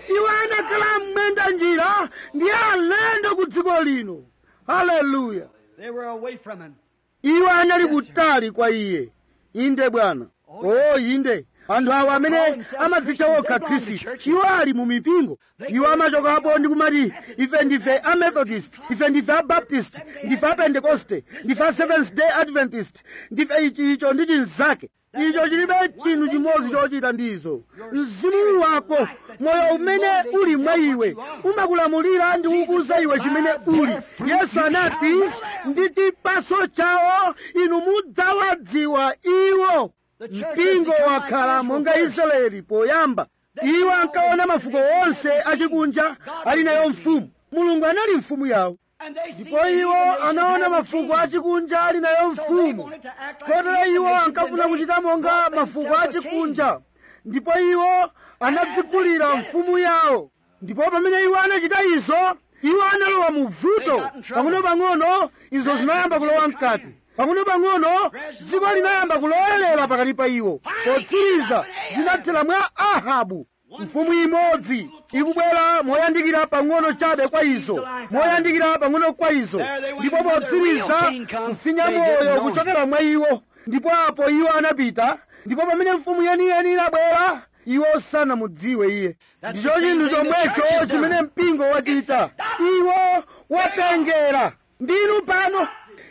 iwo anakhala mmwenda njira ndi alendo ku dziko lino haleluya They were away from him. iwo anali kutali kwa iye inde bwana o inde anthu awo amene amadzitcha okha khristu iwo ali mu mipingo iwo amachokapo ndi kumati ife ndife a methodist ife ndife a baptist ndife a pentecoste ndife a seventh day adventist ndife ichi icho ndi chinzake icho chilibe chinthu chimodzi chochita ndizo mzimu wako moyo umene uli mwa iwe umakulamulira ndi kukuza iwe chimene uli yesu anati ndi chipaso chawo inu mudzawadziwa iwo mpingo wakhala monga israeli poyamba iwo ankaona mafuko onse achikunja ali nayo mfumu mulungu anali mfumu yawo And they see ndipo iwo the anaona nations mafuko having achikunja ali nayo So they mfumu wanted to act like kotero the iwo nations ankafuna and they kuchita monga brought mafuko themselves a achikunja ndipo iwo anadzigulira mfumu yawo ndipo pamene iwo anachita izo iwo analowa mu vuto pang'ono-pang'ono izo zinayamba kulowa mkati pang'ono-pang'ono dziko linayamba kulowerera pakati pa iwo potsiriza zinathera mwa ahabu mfumu imodzi ikubwera moyandikira pang'ono chabe kwa izo moyandikira pang'ono kwa izo ndipo potsiriza kufinya moyo kuchokera mwa iwo ndipo apo iwo anapita ndipo pamene mfumu yeniyeni inabwera iwo sanamudziwe iye ndicho chinthu chomwecho chimene mpingo wachita iwo watengera ndinu pano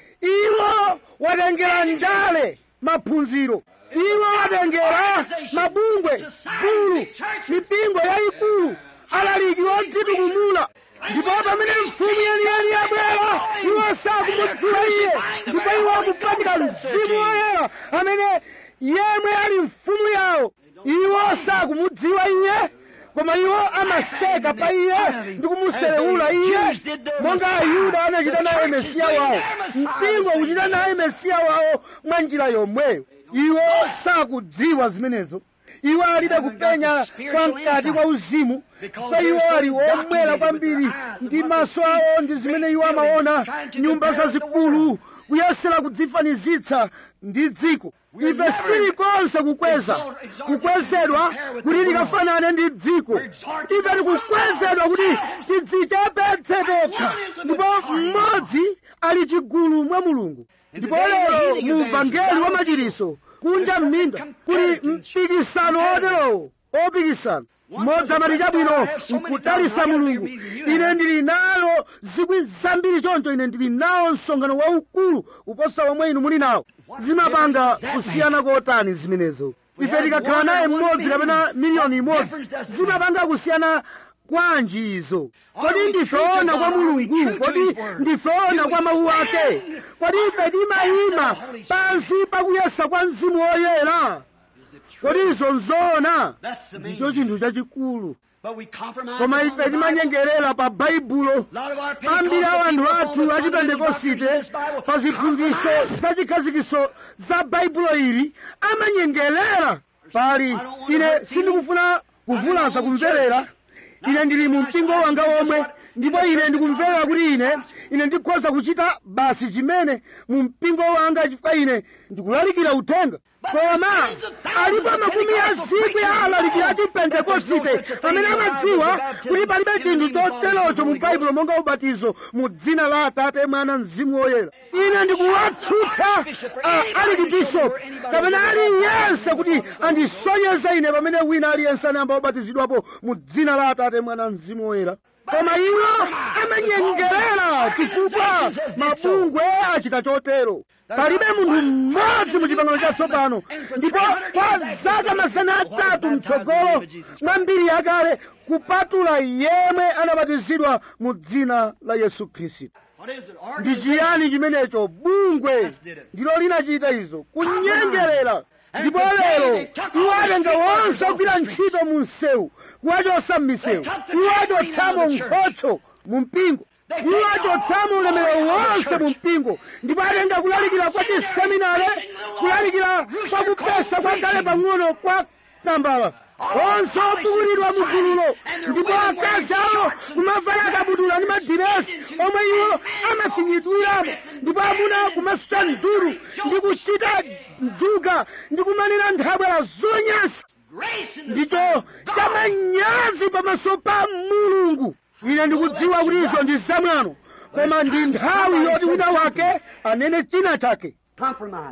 iwo watengera njale maphunziro iwo watengera mabungwe bulu mipingo yayikulu alaliki odzitukumula ndipo pamene mfumu yeniyeni yabwera iwo sakumudziwa iye ndipo iwo akupatika mzimu woyera amene yemwe ali mfumu yawo iwo sakumudziwa iye koma iwo amaseka pa iye ndi kumuselewula iye monga ayuda anachita naye mesiya wawo mpingo ukuchita naye mesiya wawo mwa njira yomweyo iwo sakudziwa zimenezo iwo alibe kupenya kwa mkati kwa uzimu pa iwo ali omwera kwambiri ndi maso awo ndi zimene iwo amaona nyumba zazikulu kuyesera kudzifanizitsa ndi dziko ife sitilikonse kukweza kukwezedwa kuti tikafanane ndi dziko ife tikukwezedwa kuti tidzichepetse tokha ndipo mmodzi ali chigulu mwa mulungu ndipo lero mu uvangeli wa machiriso kunja m'minda kuli mpikisano oterowo opikisana mmodzi amati chabwino nkudalisa mulungu ine ndili nayo zikwi zambiri choncho ine ndili nawo msonkhano waukulu kuposa womwe inu muli nawo zimapanga kusiyana kotani zimenezo ife tikakhala naye mmodzi kapena miliyoni imodzi zimapanga kusiyana kwanji izo kodi ndifeona kwa mulungu kodi ndifeona kwa mawu ake kodi ife timayima pansi pakuyesa kwa mzimu woyera kodi izo nzoona ndicho chinthu chachikulu koma ife timanyengerera pa baibulo ambiri a anthu athu achipentekosite pa ziphunzitso zachikhazikiso za baibulo ili amanyengerera pali ine sindikufuna kuvulaza kumverera ine ndili mu mpingo wanga womwe ndipo ine ndikumverera kuti ine ine ndikhoza kuchita basi chimene mu mpingo wanga chifukwa ine ndikulalikira uthenga koma alipo makumi a zikwi a alalikira a chipentekosite amene amadziwa kuti palibe chinthu choterocho mu baibulo monga ubatizo mu dzina la atate mwana mzimu woyera ine ndikuwatsutsa aliki bishop kapena aliyense kuti andisonyeze ine pamene wina aliyense anayamba kubatizidwapo mu dzina la atate mwana mzimu woyera koma iwo amanyengerera chifukwa mabungwe achita chotero palibe munthu mmodzi mu chipangano chatsopano ndipo kwa zaka mazana atatu mtsogolo mwa mbiri yakale kupatula yemwe anabatizidwa mu dzina la yesu khristu ndi chiyani chimenecho bungwe ndilo linachita izo kunyengerera ndipo lero iwo atenga wonse ogwira ntchito mu msewu kuwachotsa m'misewu iwo achotsamo nkhocho mu mpingo iwo achotsamo ulemerero wonse mu mpingo ndipo atenga kulalikira kwa chiseminare kulalikira kwa kupesa kwa gale pang'ono kwa tambala onse opukulidwa mu gululo ndipo akazi awo kumavala akabudula ndi madiresi omwe iwo amafinyidwiramo ndipo amuna kumasuta nduru ndi kuchita njuga ndi kumanena nthabwala zonyasa disgrace in the ndicho sight of God. chamanyazi pamaso pa mulungu ine ndikudziwa kuti izo ndi zamwano koma ndi nthawi yoti wina wake anene china chake Compromise.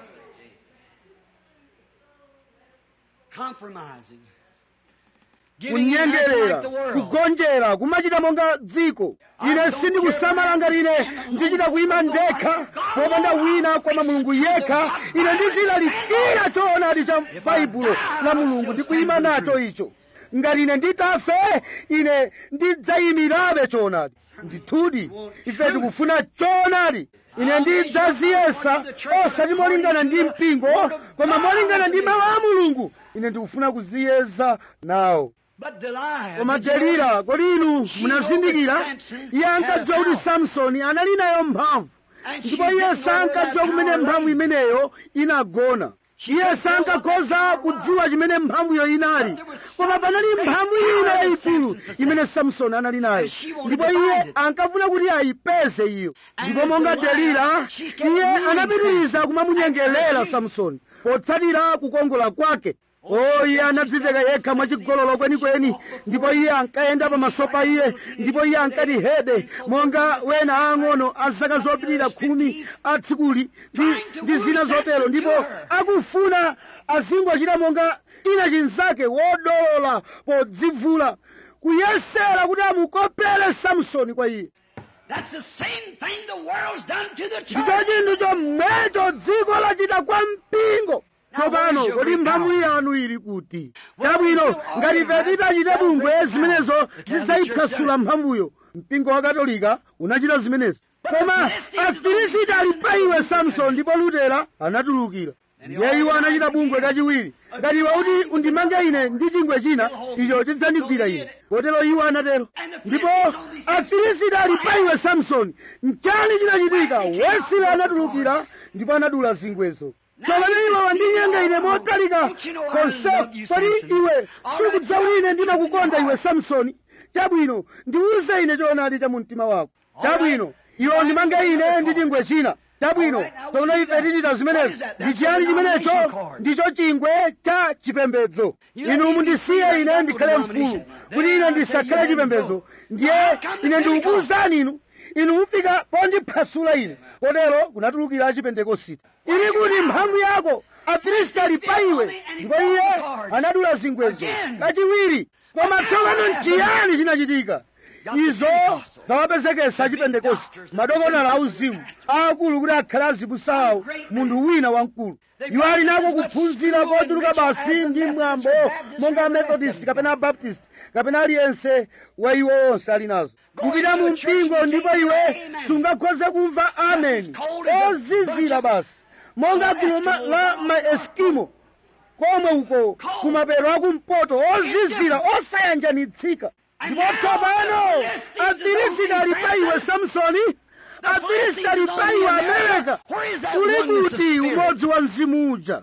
Compromising. Giving in acting kunyengerera like the world. kugonjera kumachita monga dziko ine sindikusamala ngati ine ndichita kuyima ndekha popanda wina koma mulungu yekha ine ndizilalikira choonadi cha baibulo la mulungu ndi kuyima nacho icho ngati ine nditafe ine ndidzayimirabe choonadi ndithudi ife tikufuna choonadi ine ndidzaziyesa osati molingana ndi mpingo koma molingana ndi mawu a mulungu ine ndikufuna kuziyeza nawo But Delilah, koma did you notice? delila kodi inu munazindikira iye ankadziwa kuti samsoni anali nayo mphamvu ndipo iye sankadziwa kumene mphamvu imeneyo inagona iye sankakhoza kudziwa chimene mphamvuyo inali koma panali mphamvu ina yayikulu imene samsoni anali nayo ndipo iye ankafuna kuti ayipeze iyo ndipo monga delila iye anapitiriza kumamunyengerera samsoni potsatira kukongola kwake o iye anadziveka yekha mwachigololo kwenikweni ndipo iye ankayenda pamaso pa iye ndipo iye ankati hede monga wena aang'ono a zaka zopitirira khumi atsikuli ndi, ndi zina zotero ndipo akufuna azingochita monga ina chinzake wodolola podzivula kuyesera kuti amukopere samsoni kwa iye That's the same thing the world's done to the ndicho church. chinthu chomwecho dziko lachita kwa mpingo tsopano kodi mphamvu yanu ili kuti chabwino ngati ife titachita bungwe zimenezo zidzayiphwasula mphamvuyo mpingo wa katolika unachita zimenezo koma afilisiti ali pa iwe samsoni ndipo lutera anatulukira ndiye iwo anachita bungwe kachiwiri ngati iwe kuti undimange ine ndi chingwe china icho chidzandigwira ine kotero iwo anatero ndipo afilisiti ali pa iwe samsoni mchani chinachitika wesile anatulukira ndipo anadula zingwezo tsopano iwe wandinyenga ine motalika konse kodi iwe sikudziwa kuti ine ndimakukonda iwe samsoni chabwino ndiwuze ine choonadi cha mumtima wako chabwino iwe undimange ine ndi chingwe china chabwino tsopano ife tichita zimenezo ndi chiyani chimenecho ndicho chingwe cha chipembedzo inu mundisiye ine ndikhale mfulu kuti ine ndisakhale chipembedzo ndiye ine ndikukuwuzani inu inu mufika pondiphwasula ine kotero kunatulukira achipentekositi ili kuti mphamvu yako afilisti ali pa iwe ndipo iye anadula zingwezo kachiwiri koma tsopano nchiyani chinachitika izo zawapezekesa achipentekosti madokonala auzimu aakulu kuti akhale azibusawo munthu wina wamkulu iwo ali nako kuphunzira kochuluka basi ndi mwambo monga amethodist kapena abaptist kapena aliyense wa iwo onse ali nazo kupita mu mpingo ndipo iwe sungakhoze kumva amen ozizira basi monga gulu ma- la maeskimo komwe uko kumapeto akumpoto ozizira osayanjanitsika ndipo tsopano afilisiti ali pa iwe samsoni afilisiti ali pa iwe amerika uli kuti umodzi wa mzimu uja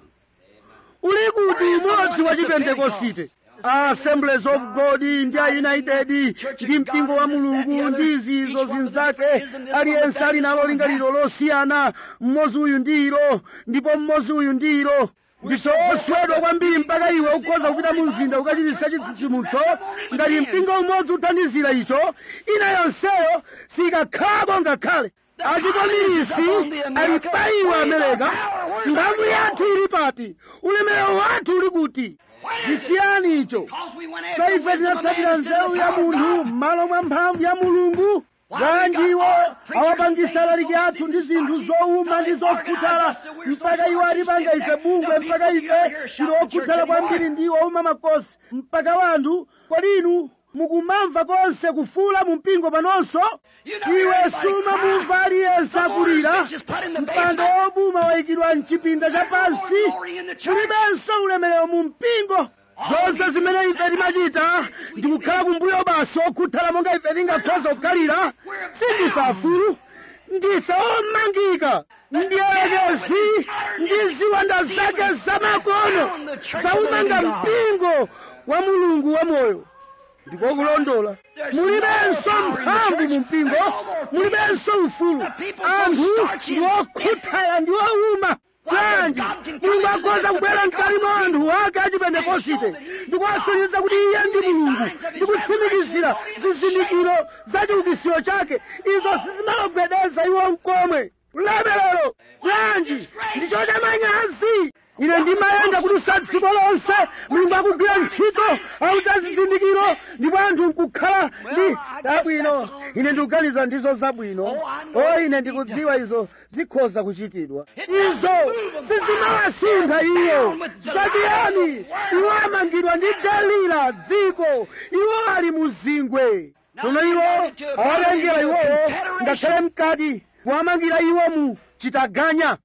uli kuti umodzi wa chipentekosite assemblies of god ndi a united ndi mpingo wa mulungu ndi izizo zinzake aliyense ali nalo lingaliro losiyana mmodzi uyu ndi ilo ndipo mmodzi uyu ndi ilo ndiso oswedwa kwambiri mpaka iwe ukhoza kupita mu mzinda ukachititsa chitsitsimutso ngati mpingo umodzi uthandizira icho ina yonseyo sikakhalako ngakhale achikomilisi ali pa iwe amerika mphamvu yathu ili pati ulemerero wathu uli kuti ndi chiyani icho so ife tinatsatira nzeru ya munthu m'malo mwa mphamvu ya mulungu bwanji iwo awapangisa alaliki athu ndi zinthu zowuma ndi zokhuthala mpaka iwo atipanga ife bungwe mpaka ife tili okhuthala kwambiri ndi owuma makosi mpaka wanthu kodi inu mukumamva konse kufuula mu mpingo panonso iwe sumamumva aliyense akulira mpando wobuma wayikidwa mchipinda cha pansi mulibenso ulemerero mu mpingo zonse zimene ife timachita ndikukhala kumbuyo basi okhuthala monga ife tingakhoza kukhalira sindife afulu ndife omangika ndiyelekezi ndi ziwanda zake zamakono zaumanga mpingo wa mulungu wamoyo ndikokulondola mulibenso mphamvu mu mpingo mulibenso ufulu anthu ndi okhuthala ndi owuma bwanji mulungu akhoza kubwera mkati mwa anthu ake achipentekosite ndikuwasonyeza kuti iye ndi mulungu ndikutsimikizira zizindikiro za chiukitsiro chake izo sizimawagwedeza iwo mkomwe ulemerero bwanji ndicho chamanyazi ine ndimayenda kudutsa dziko lonse mulungu akugwira ntchito akuchita zizindikiro ndipo anthu nkukhala ndi zabwino ine ndikuganiza ndizo zabwino o ine ndikudziwa izo zikhoza kuchitidwa izo sizimawasuntha iyo zachiyani iwo amangidwa ndi delila dziko iwo ali muzingwe tsono iwo awatengera iwowo ngakhale mkati kuwamangira iwo mu chitaganya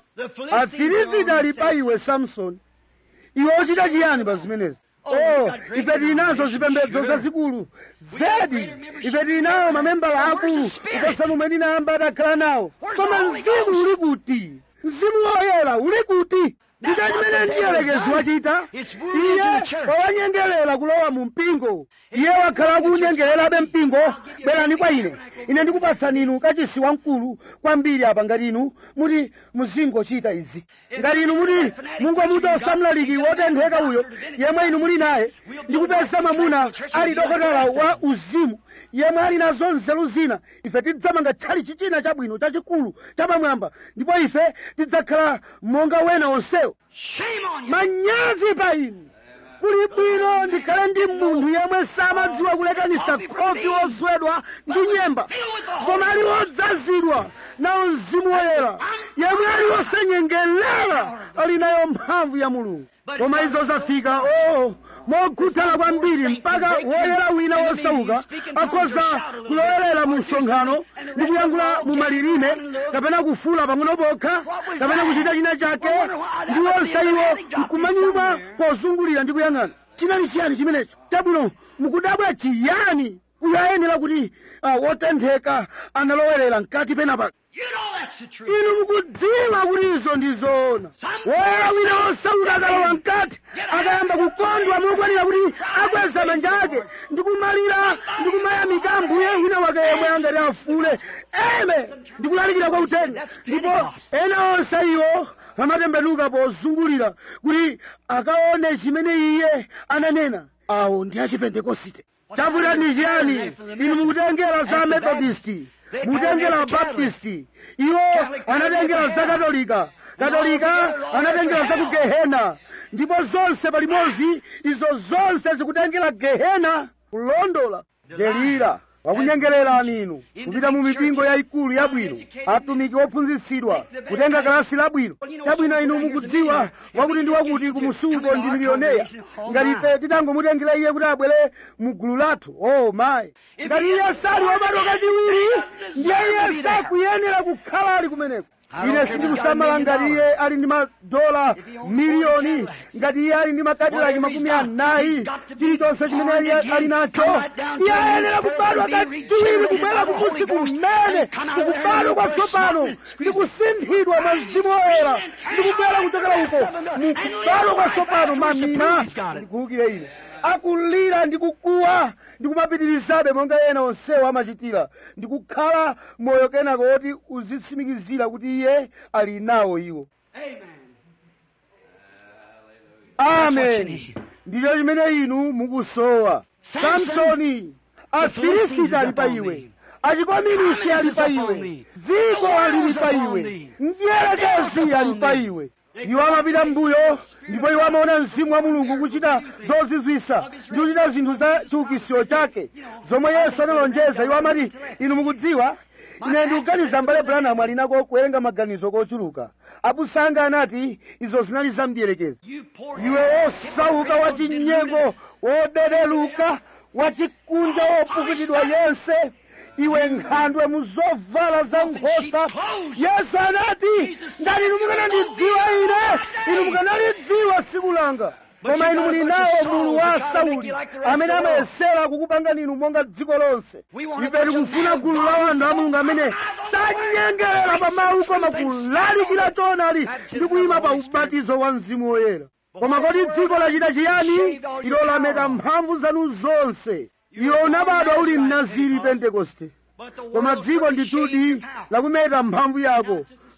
afilisiti ali pa iwe samsoni iwe uchita chiyani pa zimenezi oh ife tili nazo zipembedzo zazikulu zedi ife tili nawo mamembala akulu kuposa momwe ndinayamba adakhala nawo koma mzimu uli kuti mzimu woyera uli kuti ndicho chimene mdierekezi wachita iye wawanyengerera kulowa mu mpingo iye wakhala akunyengererabe mpingo bwerani kwa ine ine ndikupatsani inu kachisi wamkulu kwambiri apa ngati inu muti muzingochita izi ngati inu muti mungomutosa mlaliki wotentheka uyo yemwe inu muli naye ndikupeza mwamuna ali dokotala wa uzimu yemwe ali nazo nzeru zina ife tidzamanga tchalichi china chabwino chachikulu chapamwamba ndipo ife tidzakhala monga wena onsewo manyazi pa inu kuli bwino ndikhale ndi munthu yemwe samadziwa kulekanisa khofi wozwedwa ndi nyemba koma ali wodzazidwa nawo mzimu woyera yemwe ali wosanyengelera ali nayo mphamvu ya mulungu koma izo zafika oh mokhuthala kwambiri mpaka woyera wina wosauka akhoza kulowerera mu msonkhano ndi kuyankhula mu malilime kapena kufula pang'ono pokha kapena kuchita china chake ndi wonse iwo nkumanyuma pozungulira ndi kuyang'ana chinali chiyani chimenecho chabwino mukudabwa chiyani uyo ayenera kuti uh, wotentheka analowerera mkati penapa inu mukudziwa kuti izo ndizoona woyera wina wosauka akalowa mkati akayamba kukondwa mokwanira kuti akweza manja ake ndikumalira ndikumayamika ambuye wina wake yemwe angati afule eme ndikulalikira kwa uthenga ndipo ena onse iwo amatembenuka pozungulira kuti akaone chimene iye ananena awo ndi achipentekosite chavuta ndi chiyani inu mukutengera za methodisti mukutengera baptisti iwo anatengera za katolika katolika anatengera za ku gehena ndipo zonse palimodzi izo zonse zikutengera gehena kulondola delila wakunyengererani inu kupita mu mipingo yayikulu yabwino atumiki ophunzitsidwa kutenga kalasi labwino chabwino inu mukudziwa wakuti ndi wakuti kumusuko ndi miliyoneya ngati ife titangomutengera iye kuti abwere mu gulu lathu oh mayi ngati iye sali wobadwa kachiwiri ndiye iye sakuyenera kukhala ali kumeneko ine sindikusamala ngati iye ali ndi madola miliyoni ngati iye ali ndi makadilaki makumi anayi chilichonse chimene iye ali nacho iye ayenera kubadwa kachiwiri kubwera kumusi kumene kukubadwa kwatsopano ndi kusinthidwa mwa mzimu woyera ndi kubwera kuchokera uko mukubadwa kwatsopano mamina ndikuwukire ine akulira ndi kukuwa ndikumapitirizabe monga ena onsewo amachitira ndikukhala moyo kenako woti uzitsimikizira kuti iye ali nawo iwo amen ndicho chimene inu mukusowa samsoni afilisiti ali pa iwe achikominisi ali pa iwe dziko alili pa iwe mdierekezi ali pa iwe iwo amapita mbuyo ndipo iwo amaona mzimu wa mulungu kuchita zozizwisa ndi kuchita zinthu za chiukitsiro chake zomwe yesu analonjeza iwo amati inu mukudziwa ine ndikuganiza mbale branamu ali nako kuwerenga maganizo kochuluka abusanga anati izo zinali za mdierekezi iwe wosauka wachinyengo wodederuka wachikunja wopukutidwa yense iwe nkhandwe muzovala za nkhosa yesu anati ngati inu mukanandidziwa ine inu mukanalidziwa tsiku langa koma inu muli nawo mulu wa sauli amene amayesera kukupangani inu monga dziko lonse ife tikufuna gulu la wanthu a mulungu amene sanyengerera pa mawu koma kulalikira choonadi ndi kuyima pa ubatizo wa mzimu woyera koma kodi dziko lachita chiyani ilo lameta mphamvu zanu zonse iwe unabadwa uli mnaziri pentekoste koma dziko ndithudi lakumeta mphamvu yako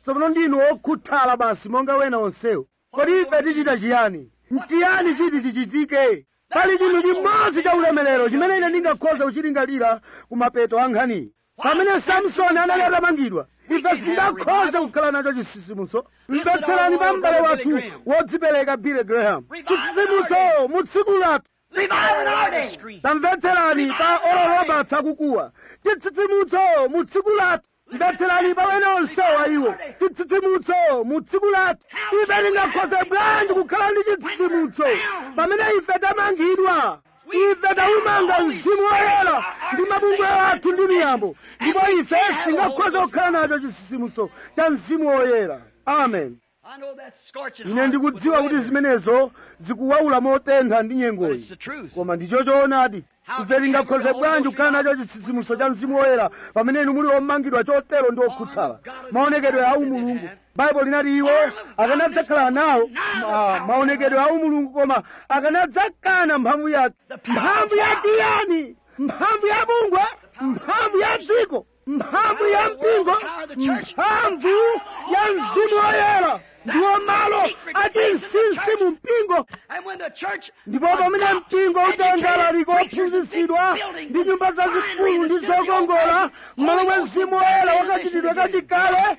tsopano ndinu okhuthala basi monga wena onsewo kodi ife tichita chiyani nchiyani chiti chichitike pali chinthu chimodzi cha ulemerero chimene ine ndingakhoza kuchilingalira ku mapeto a nkhaniyi pamene samsoni anali atamangidwa ife singakhoze kukhala nacho chisisimuso mvetserani pa m'bale wathu wodzipereka billy graham chisisimuso mu tsiku lathu Revival in our day. tamvetserani pa oral roberts akukuwa chitsitsimutso mu tsiku lathu mvetserani pa wena onsewa iwo chitsitsimutso mu tsiku lathu ife tingakhoze bwanji kukhala ndi chitsitsimutso pamene ife tamangidwa ife taumanga mzimu woyera ndi mabungwe athu ndi miyambo ndipo ife singakhoze kukhala nacho chitsitsimutso cha mzimu woyera amen I know that's scorching ine hard, ndikudziwa but kuti wait a minute. zimenezo zikuwawula motentha ndi But nyengoyi it's the truth. koma ndicho choonadi How ife can we tingakhoze ever bwanji hold kukhala those nacho chitsitsimutso cha mzimu woyera pamene inu muli omangidwa chotero ndi okhuthala maonekedwe a umulungu baibulo linati iwo akanadzakhala nawo ma- maonekedwe a umulungu koma akanadzakana mphamvu yake mphamvu yake yani mphamvu ya bungwe mphamvu ya dziko mphamvu ya mpingo mphamvu ya mzimu woyera ndiwo malo achinsinsi mu mpingo And when the church ndipo pamene mpingo utangalalika ophunzitsidwa ndi nyumba zazikulu ndi zokongola m'malo mwa mzimu woyera wakachitidwe kachikale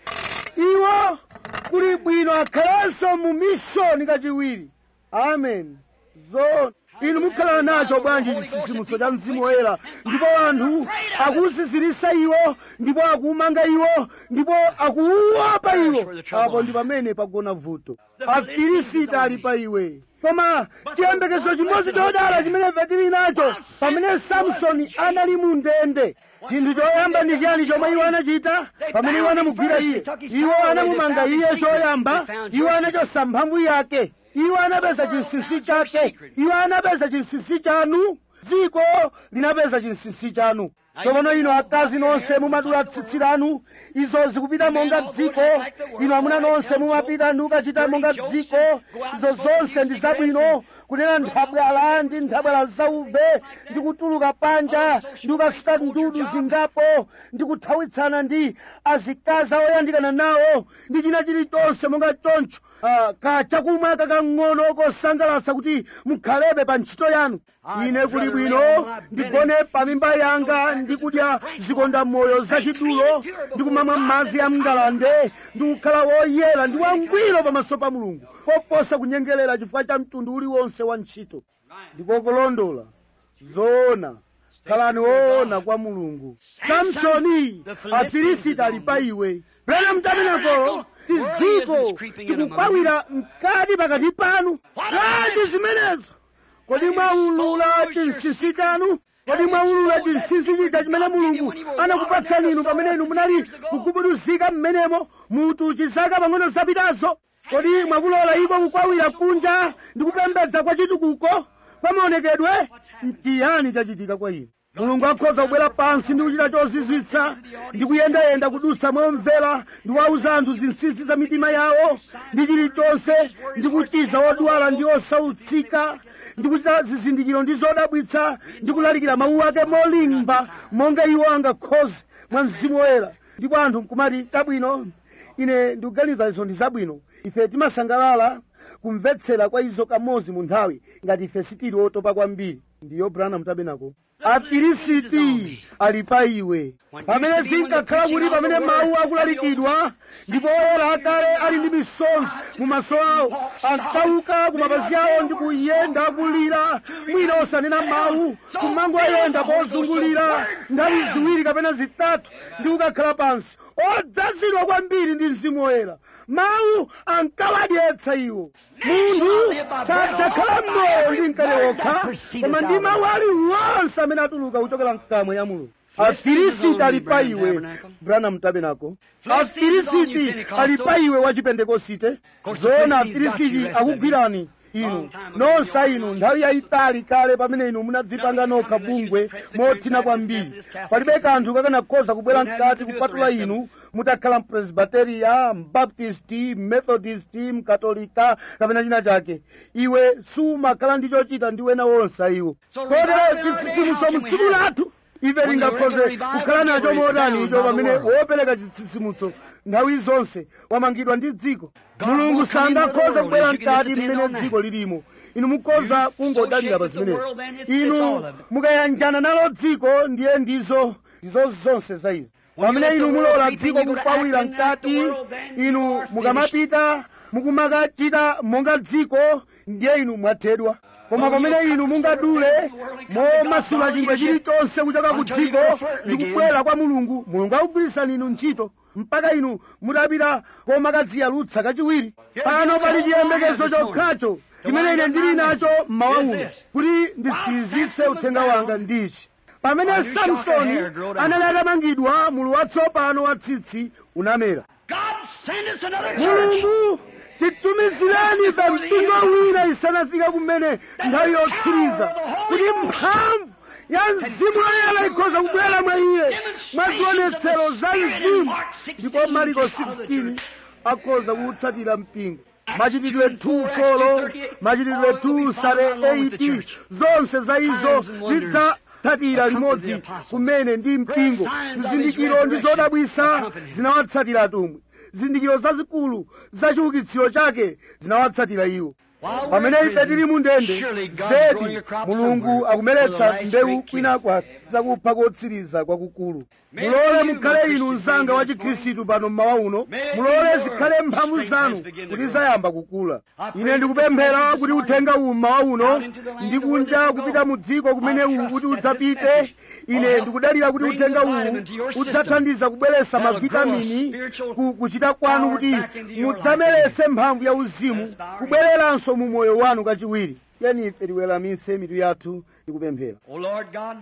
iwo kuli bwino akhalenso mu mishoni kachiwiri amen zona inu mukhala nacho bwanji chisisimuso cha mzimu woyera ndipo anthu akuwusisirisa iwo ndipo akuwumanga iwo ndipo akuwuopa iwo apo ndi pamene pagona vuto afilisiti ali pa iwe koma chiyembekezo chimodzi chodala chimene ife tili nacho pamene samsoni anali mu ndende chinthu choyamba ndi chiyani chomwe iwo anachita pamene iwo anamugwira iye iwo anamumanga iye choyamba iwo anachosa mphamvu yake iwo anapeza chinsinsi chake iwo anapeza chinsinsi chanu dziko linapeza chinsinsi chanu tsopano inu akazi nonse mumadula tsitsi lanu izo zikupita monga dziko inu amuna nonse mumapita ndi kukachita monga dziko izo zonse ndi zabwino kunena nthabwala ndi nthabwala zauve ndi kutuluka panja ndi kukasuta ndudu zingapo ndi kuthawitsana ndi azikazi oyandikana nawo ndi china chilichonse monga choncho Ah, ka chakumwa kakang'ono kosangalasa kuti mukhalebe pa ntchito yanu ine kuli bwino ndigone pa mimba yanga ndi kudya zikonda moyo zachidulo ndi kumamwa madzi a mngalande ndi kukhala woyera ndi wangwiro pamaso pa mulungu koposa kunyengerera chifukwa cha mtundu uliwonse wa ntchito ndikokolondola zoona khalani woona kwa mulungu samsoni afilisiti ali pa iwe brana mtaminako tiziko tikukwawira mkati pakati panu bwanji zimenezo kodi mwaulula chinsinsi chanu kodi mwaulula chinsinsi chija chimene mulungu anakupatsani inu pamene inu munali kugubuduzika mmenemo mutu chizaka pang'ono zapitazo kodi mwakulola iko kukwawira kunja ndi kupembedza kwa chitukuko kwa maonekedwe mchiyani chachitika kwa inu mulungu akhoza kubwera pansi ndi kuchita chozizwitsa ndi kuyendayenda kudutsa momvera ndi kuwauza anthu zinsinsi za mitima yawo ndi chilichonse ndi kuchiza odwala ndi osautsika ndi kuchita zizindikiro ndi zodabwitsa ndi kulalikira mawu ake molimba monga iwo angakhoze mwa mzimu woyera ndipo anthu nkumati tabwino ine ndikuganiza izo ndi zabwino ife timasangalala kumvetsera kwa izo kamodzi mu nthawi ngati ife sitili otopa kwambiri ndiyo branham tabenako afilisiti ali pa iwe pamene zinkakhala kuti pamene mawu akulalikidwa ndipo oyera akale ali ndi misonzi mu maso awo ankauka ku mapazi awo ndi kuyenda akulira mwina osanena mawu kumangoyenda pozungulira nthawi ziwiri kapena zitatu ndi kukakhala pansi odzazidwa kwambiri ndi mzimu woyera mawu ankawadyetsa iwo munthu sadzakhala mmoyo ndi mkate wokha koma ndi mawu aliwonse amene atuluka kuchokera mkamwa ya mulungu afilisiti ali pa iwe branham tabenako afilisiti ali pa iwe wa chipentekosite zoona afilisiti akugwirani inu nonse inu nthawi yayitali kale pamene inu munadzipanga nokha bungwe mothina kwambiri palibe kanthu kakanakhoza kubwera mkati kupatula inu mutakhala mpresbiteriya mbaptisti methodist mkatolika kapena china chake iwe sumakhala ndi chochita ndi wena wonse iwo kotero chitsitsimutso mu tsiku lathu ife tingakhoze kukhala nacho motani icho pamene wopereka chitsitsimutso nthawi zonse wamangidwa ndi dziko mulungu sangakhoze kubwera mkati mmene dziko lilimo inu mukhoza kungodalira pa zimenezi inu mukayanjana nalo dziko ndiye ndizo ndizo zonse za izi pamene inu mulola dziko kupawira mkati inu mukamapita mukumakachita monga dziko ndiye inu mwathedwa koma pamene inu mungadule momasula chingwe chilichonse kuchoka ku dziko ndi kubwera kwa mulungu mulungu akugwirisani inu ntchito mpaka inu mutapita komakadziyalutsa kachiwiri pano pali chiyembekezo chokhacho chimene ine ndili nacho mmawa uno kuti ndisiyizitse uthenga wanga ndichi pamene samsoni anali atamangidwa mulu watsopano wa tsitsi unamera God send us another church. mulungu titumizireni ife mpingo wina isanafike kumene nthawi yotsiriza kuti mphamvu ya mzimu woyera ikhoza kubwera mwa iye mwa zionetsero za mzimu ndipo mariko 16 akhoza kuwutsatira mpingo machitidwe 2 folo machitidwe 2 sale 8 zonse za izo zidzatsatira limodzi kumene ndi mpingo zizindikiro ndi zodabwisa zinawatsatira atumwi zizindikiro zazikulu za chiukitsiro chake zinawatsatira iwo pamene ife tili mu ndende zedi mulungu akumeretsa mbewu kwina kwake zakupha kotsiriza kwakukulu mulole mukhale inu mzanga wa chikhristu pano mmawa uno mulole zikhale mphamvu zanu kuti zayamba kukula ine ndikupemphera kuti uthenga uwu mmawa uno ndi kunja kupita mu dziko kumene uwu kuti udzapite ine ndikudalira kuti uthenga uwu udzathandiza kubweretsa mavitamini ku kuchita kwanu kuti mudzameretse mphamvu ya uzimu kubwereranso mu moyo wanu kachiwiri tiyeni ife tiweramitse mitu yathu ndikupemphera O Lord God,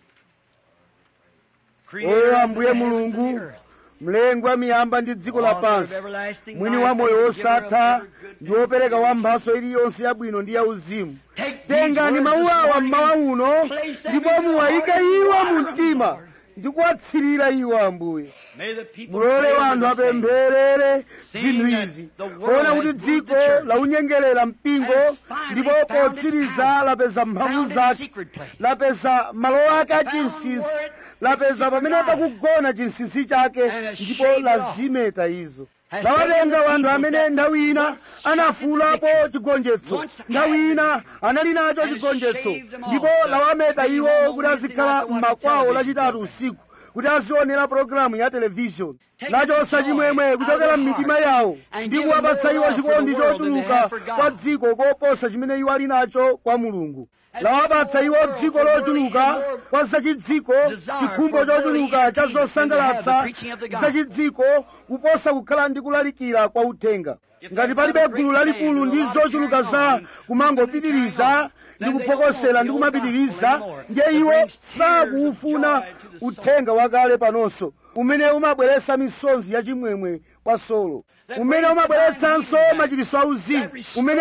o ambuye mulungu mlengi wa miyamba ndi dziko lapansi mwini wa moyo wosatha ndi wopereka wa mphaso iliyonse yabwino ndi yauzimu tengani mawu awa mmawa uno ndipo muwayike iwo mu mtima ndi kuwatsirira iwo ambuye mulole wanthu apempherere zinthu izi kuona kuti dziko launyengerera mpingo ndipo potsiriza lapeza mphamvu zake lapeza malo ake achinsinsi lapeza pamene pakugona chinsinsi chake ndipo lazimeta izo lawatenga wanthu amene nthawi ina anafuulapo chigonjetso nthawi ina anali nacho chigonjetso ndipo lawameta iwo kuti azikhala m'makwawo lachitatu usiku kuti azionera pologalamu ya televishoni lachosa chimwemwe kuchokera m'mitima yawo ndi kuwapatsa iwo chikondi chochuluka kwa dziko koposa chimene iwo ali nacho kwa mulungu lawapatsa iwo dziko lochuluka kwa zachidziko chikhumbo chochuluka cha zosangalatsa zachidziko kuposa kukhala ndi kulalikira kwa uthenga ngati palibe gulu lalikulu ndi zochuluka za kumangopitiriza ndi kuphokosera ndi kumapitiriza ndiye iwo sakuufuna uthenga wakale panonso umene umabweretsa misonzi yachimwemwe kwa solo umene umabweretsanso machiritso auzimu umene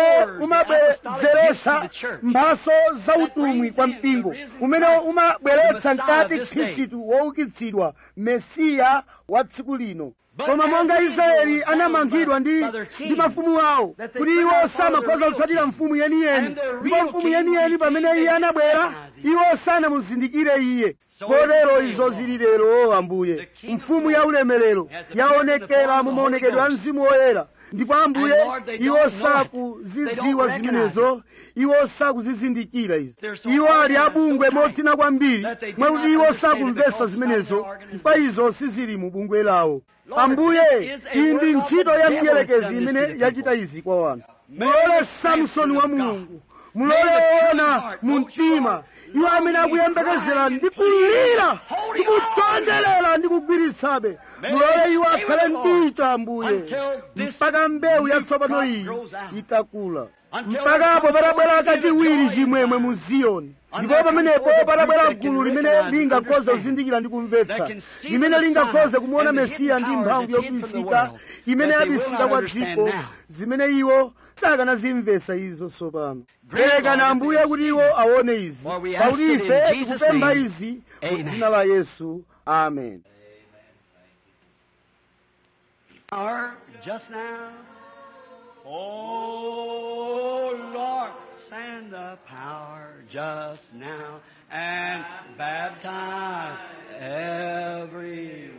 umabwezeretsa mphaso za utumwi kwa mpingo umene umabweretsa mkati khristu woukitsidwa mesiya wa tsiku lino koma monga israeli anamangidwa ndi ndi mafumu awo kuti iwo samakhoza kutsatira mfumu yeniyeni ndipo mfumu yeniyeni pamene iye anabwera iwo sanamuzindikire iye kotero izo zili lero ambuye mfumu ya ulemerero yaonekera mu maonekedwe a mzimu woyera ndipo ambuye iwo sakuzidziwa zimenezo iwo sakuzizindikira izi iwo ali abungwe mothina kwambiri mwakuti iwo sakumvetsa zimenezo chifukwa izo sizili mu bungwe lawo ambuye iyi ndi ntchito ya mdierekezi imene yachita izi kwa wanthu mulole samsoni wa mulungu mulole woona mu mtima iwo amene akuyembekezera ndi kulira ndi kutondelera ndi kugwiritsabe mulole iwo akhale ndicho ambuye mpaka mbewu yatsopano iyi itakula mpakapo patabwera kachiwiri chimwemwe mu ziyoni ndipo pamenepo patabwera gulu limene lingakhoze kuzindikira ndi kumvetsa limene lingakhoze kumuona mesiya ndi mphamvu yobisika imene yabisika kwa dziko zimene iwo sakanazimvetsa izo tsopano perekani ambuye kuti iwo aone izi pakuti ife tikupempha izi mu dzina la yesu amen Or just now, Oh Lord, send the power just now and baptize everyone.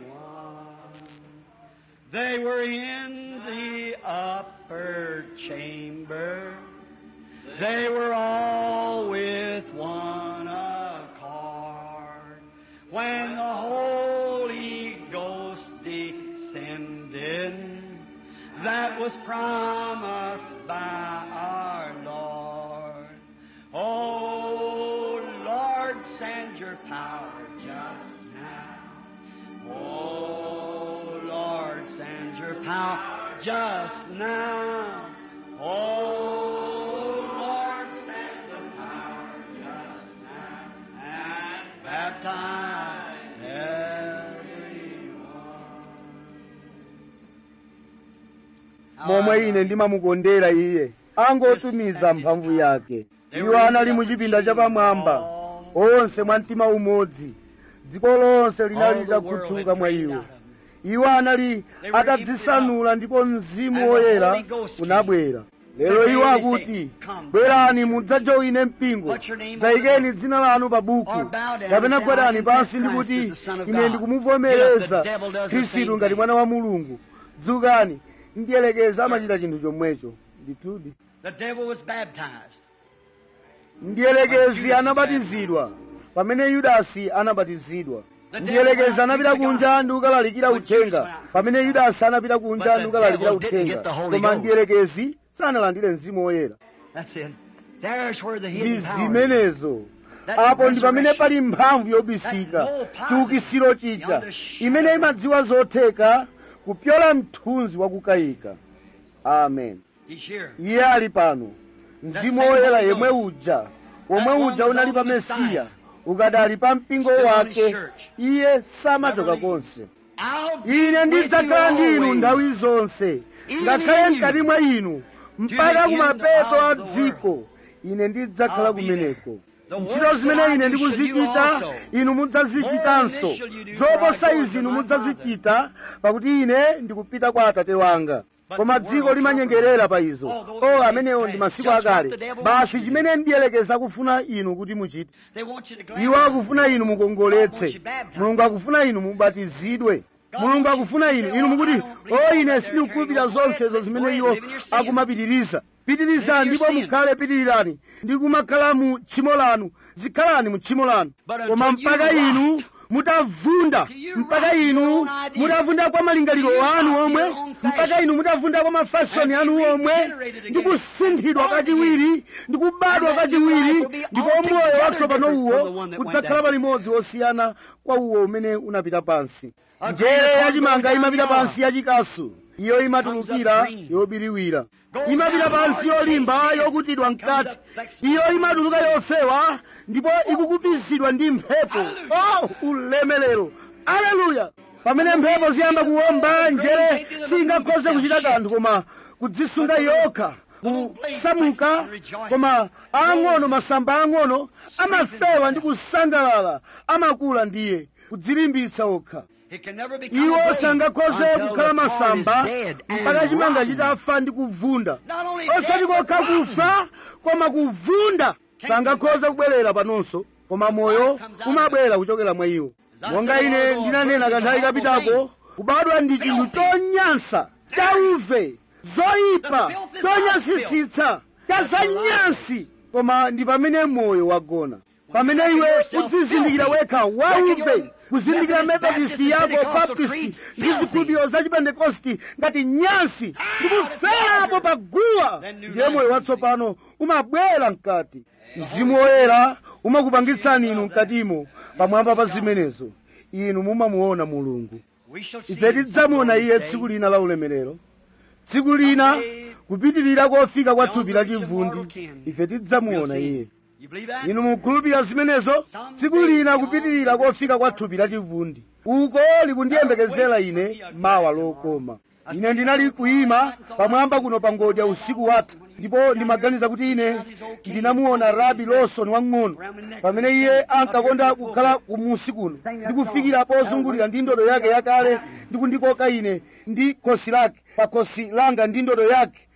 They were in the upper chamber. They were all with one accord. When the Holy Ghost descended, that was promised by our Lord. Oh Lord, send your power just now. Oh Lord, send your power just now. Oh Lord, send the power just now and baptize everyone. momwe ine ndimamukondera iye angotumiza mphamvu yake iwo anali mu chipinda chapamwamba onse mwa mtima umodzi dziko lonse linali litakhuthuka mwa iwo iwo anali atadzisanula ndipo mzimu woyera unabwera lero iwo akuti bwerani mudzajoine mpingo dzayikeni dzina lanu pa buku kapena gwerani pansi ndikuti ine ndikumuvomereza khristu ngati mwana wa mulungu dzukani ndiyelekeza amachita chinthu chomwecho ndithudi The devil was baptized. ndiyelekezi anabatizidwa pamene yudasi anabatizidwa ndiyelekezi anapita kunja ndi kukalalikira uthenga pamene yudasi anapita kunja ndi kukalalikira uthenga koma ndiyelekezi sanalandire mzimu woyera That's it. There's where the ndi hidden power is. zimenezo apo ndi pamene pali mphamvu yobisika chiukisiro chija imene imadziwa zotheka kupyola mthunzi wakukayika amen He's here. iye ali pano mzimu woyera yemwe uja womwe uja unali pa mesiya ukadali pa mpingo wake iye samachoka konse I'll be ine with ndidzakhala you ndi inu always. nthawi zonse ngakhale mkati mwa inu mpaka kumapeto a dziko ine ndidzakhala kumeneko ntchito zimene ine ndikuzichita inu mudzazichitanso zoposa izi inu mudzazichita pakuti ine ndikupita kwa atate wanga koma dziko limanyengerera pa izo o amenewo ndi masiku akale basi chimene ndiyelekeza kufuna inu kuti muchite They want you to glad iwo akufuna inu mukongoletse mulungu akufuna inu mubatizidwe mulungu akufuna inu inu mukuti o ine sindikukhulupirira zonsezo zimene iwo akumapitiriza pitirizani ndipo mukhale pitirirani ndi kumakhala mu tchimo lanu zikhalani mu tchimo lanu koma mpaka inu mutavunda mpaka inu mutavunda kwa malingaliro anu omwe mpaka inu mutavunda kwa mafashoni anu omwe ndi kusinthidwa kachiwiri ndi kubadwa kachiwiri ndipo moyo watsopano uwo udzakhala palimodzi wosiyana kwa uwo umene unapita pansi njere yachimanga imapita pansi yachikasu iyo imatulukira yobiriwira imapita pansi yolimba yokutidwa mkati iyo imatuluka yofewa ndipo ikukupizidwa ndi mphepo oh ulemelero aleluya pamene mphepo ziyamba kuwomba njere singakhoze kuchita kanthu koma kudzisunga yokha kusamuka koma ang'ono masamba ang'ono amafewa ndi kusangalala amakula ndiye kudzilimbitsa okha It can never become iwo a blade sangakhoze until kukhala the corn masamba is dead and mpaka chimanga rotten. chitafa ndi kuvunda Not only osati dead, but kokha rotten. kufa koma kuvunda sangakhoze kubwerera panonso koma moyo umabwera kuchokera mwa iwo monga ine ndinanena kanthawi kapitako kubadwa ndi chinthu chonyansa chauve zoyipa chonyansitsitsa chazanyansi koma ndi pamene moyo wagona pamene iwe udzizindikira wekha wauve kuzindikira methodist yako baptist ndi zikhulupiriro za chipentekosti ngati nyansi ndikuferapo pa guwa ndiye moyo watsopano umabwera mkati mzimu woyera umakupangitsani inu mkatimo pamwamba pa zimenezo inu mumamuona mulungu We shall see ife him tidzamuona some iye day. tsiku lina la ulemerero tsiku lina kupitirira kofika kwa thupi la chivundi ife tidzamuona iye You believe that? inu mukhulupirira zimenezo tsiku lina kupitirira kofika kwa thupi la chivundi uko likundiyembekezera ine mawa lokoma ine ndinali kuyima pamwamba kuno pa ngodya usiku watha ndipo ndimaganiza kuti ine ndinamuona rabi lawson wang'ono pamene iye ankakonda kukhala kumusi kuno ndikufikira pozungulira ndi ndodo yake yakale ndikundikoka ine ndi khosi lake pa khosi langa ndi ndodo yake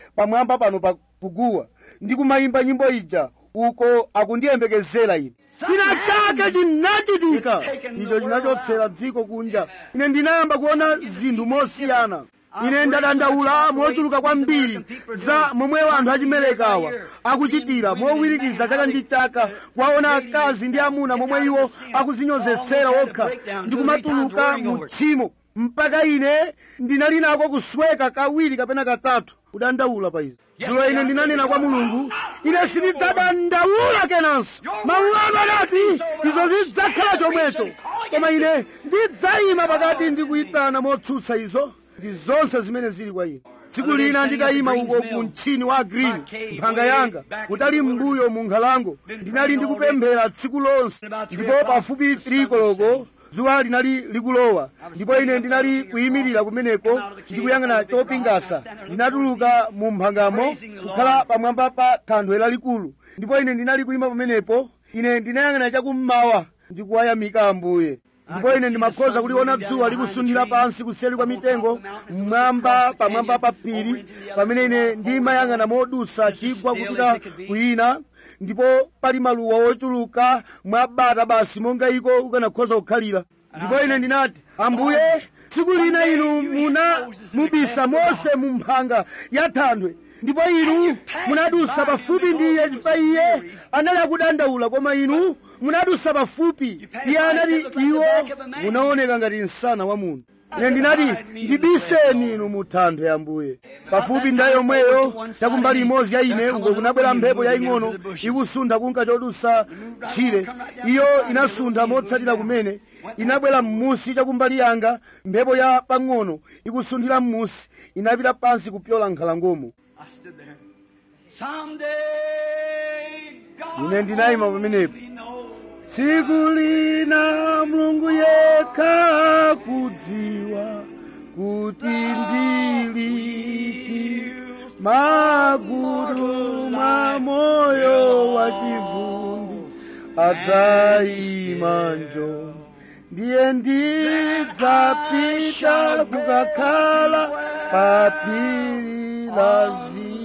pamwamba pano pa kuguwa ndi kumayimba nyimbo ija uko akundiyembekezera ine china chake chinachitika icho chinachotsera dziko kunja ine ndinayamba kuona zinthu mosiyana ine ndadandaula mochuluka kwambiri za momwe anthu achimelekawa akuchitira mowirikiza chaka ndi chaka kuwaona akazi ndi amuna momwe iwo akuzinyozetsera okha ndi kumatuluka mu tchimo mpaka ine ndinali nako kusweka kawiri kapena katatu kudandaula pa izi dzulo ine ndinanena kwa mulungu ine sindidzadandaula kenanso mawu anu anati izo zidzakhala chomwecho koma ine ndidzayima pakati ndi kuyitana motsutsa izo ndi zonse zimene zili kwa ine tsiku lina nditayima uko ku mtchini wa green mphanga yanga kutali m'mbuyo mu nkhalango ndinali ndikupemphera tsiku lonse ndipo pafupi tirikoloko dzuwa linali likulowa ndipo ine ndinali kuyimirira kumeneko ndikuyang'ana chopingasa ndinatuluka mu mphangamo kukhala pamwamba pa thanthwe lalikulu ndipo ine ndinali kuyima pamenepo ine ndinayang'ana chakummawa ndikuwayamika ambuye ndipo ine ndimakhoza kuliona dzuwa likusunthira pansi kuseri kwa mitengo mmwamba pamwamba pa phiri pamene ine ndimayang'ana modusa chigwa kupita kuyina ndipo pali maluwa ochuluka mwabata basi monga iko ukanakhoza kukhalira ndipo ine ndinati ambuye tsiku lina inu muna mubisa mose mu mphanga ya thanthwe ndipo inu munadusa pafupi ndi iye chifukwa iye anali akudandaula koma inu munadusa pafupi iye anati iwo munaoneka ngati msana wa munthu ine ndinati ndibiseni inu mu thanthwe ambuye pafupi ndayo yomweyo chakumbali imodzi ya ine uko kunabwera mphepo yaying'ono ikusuntha kunka chodusa tchire iyo inasuntha motsatira kumene inabwera m'musi chakumbali yanga mphepo ya pang'ono ikusunthira m'musi inapita pansi kupyola nkhalangomo I stood there. Someday, God Ine ndinayima pamenepo. only knows. tsiku lina mulungu yekha kudziwa kuti ndiliti magudu mwa moyo wa chivundi adzayima njo ndiye ndidzapita kukakhala pa phiri la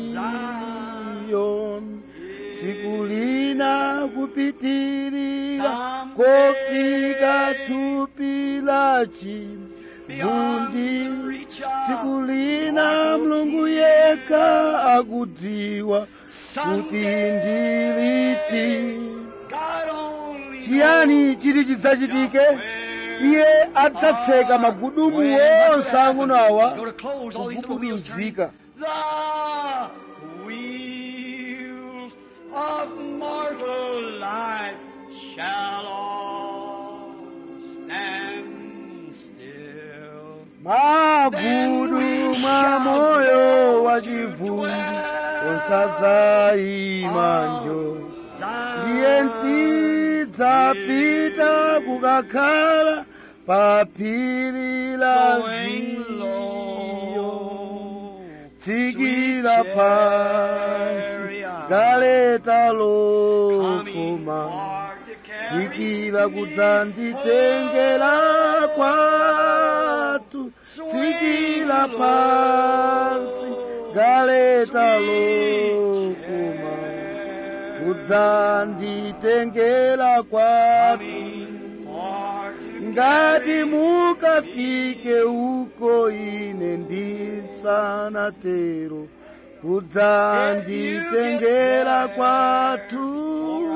ziyoni tsiku lina kupitirira kofika thupi la chivundi tsiku lina mulungu yekha akudziwa kuti ndiliti God only chiyani chiti chidzachitike iye adzatseka magudumu onse ang'ono awa Go to close all these little wheels turning. kugubuduzika The wheels of mortal life shall all stand still. magudu mwa moyo wa chivundi onsadzayima njo ndiye ndidzapita kukakhala pa phiri la ziyo tsikira pansi galeta lokoma tsikira kudzanditengera kwatu tsikira pansi galeta lokoma kudzanditengera kwatu ngati mukafike uko ine ndisanatero kudzanditengera kwatu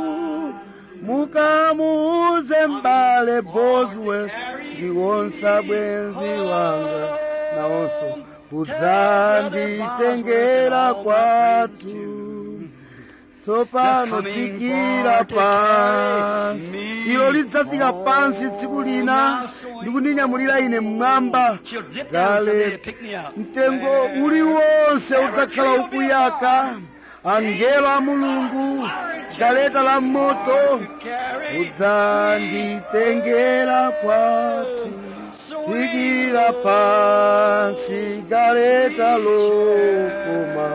mukamuuze m'bale bosworth ndiwonsa bwenzi wanga nawonso kudzanditengera kwatu tsopano tsikira pansi ilo lidzafika pansi tsiku lina ndikundinyamulira ine mmwamba gale mtengo uliwonse udzakhala ukuyaka angelo a mulungu galeta la moto udzanditengera kwatu tsikira pansi galeta lokoma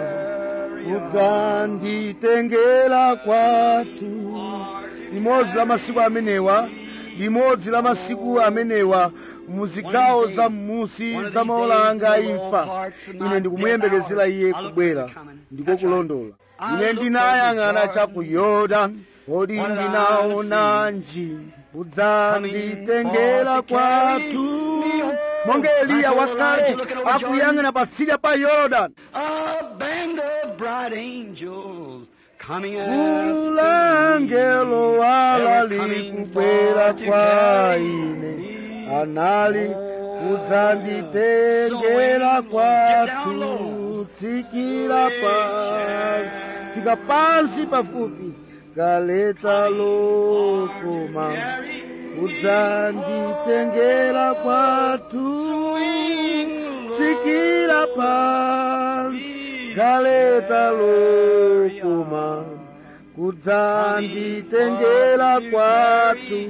udzanditengera kwatu limodzi la masiku amenewa limodzi la masiku amenewa muzigawo za m'musi za maola anga a imfa ine ndikumuyembekezera iye kubwera ndiko kulondola ine ndinayang'ana cha ku yorodani kodi ndinaonanji kudzanditengera kwathu monga eliya wakale akuyang'ana patsidya pa yorodani A band of bright angels coming ulangelo wala likubwera kwa ine anali kudzanditengera kwathu tsikira pansi fika pansi pafupi galeta lokoma kudzanditengera kwathu tsikira pansi galeta lokoma kudzanditengera kwathu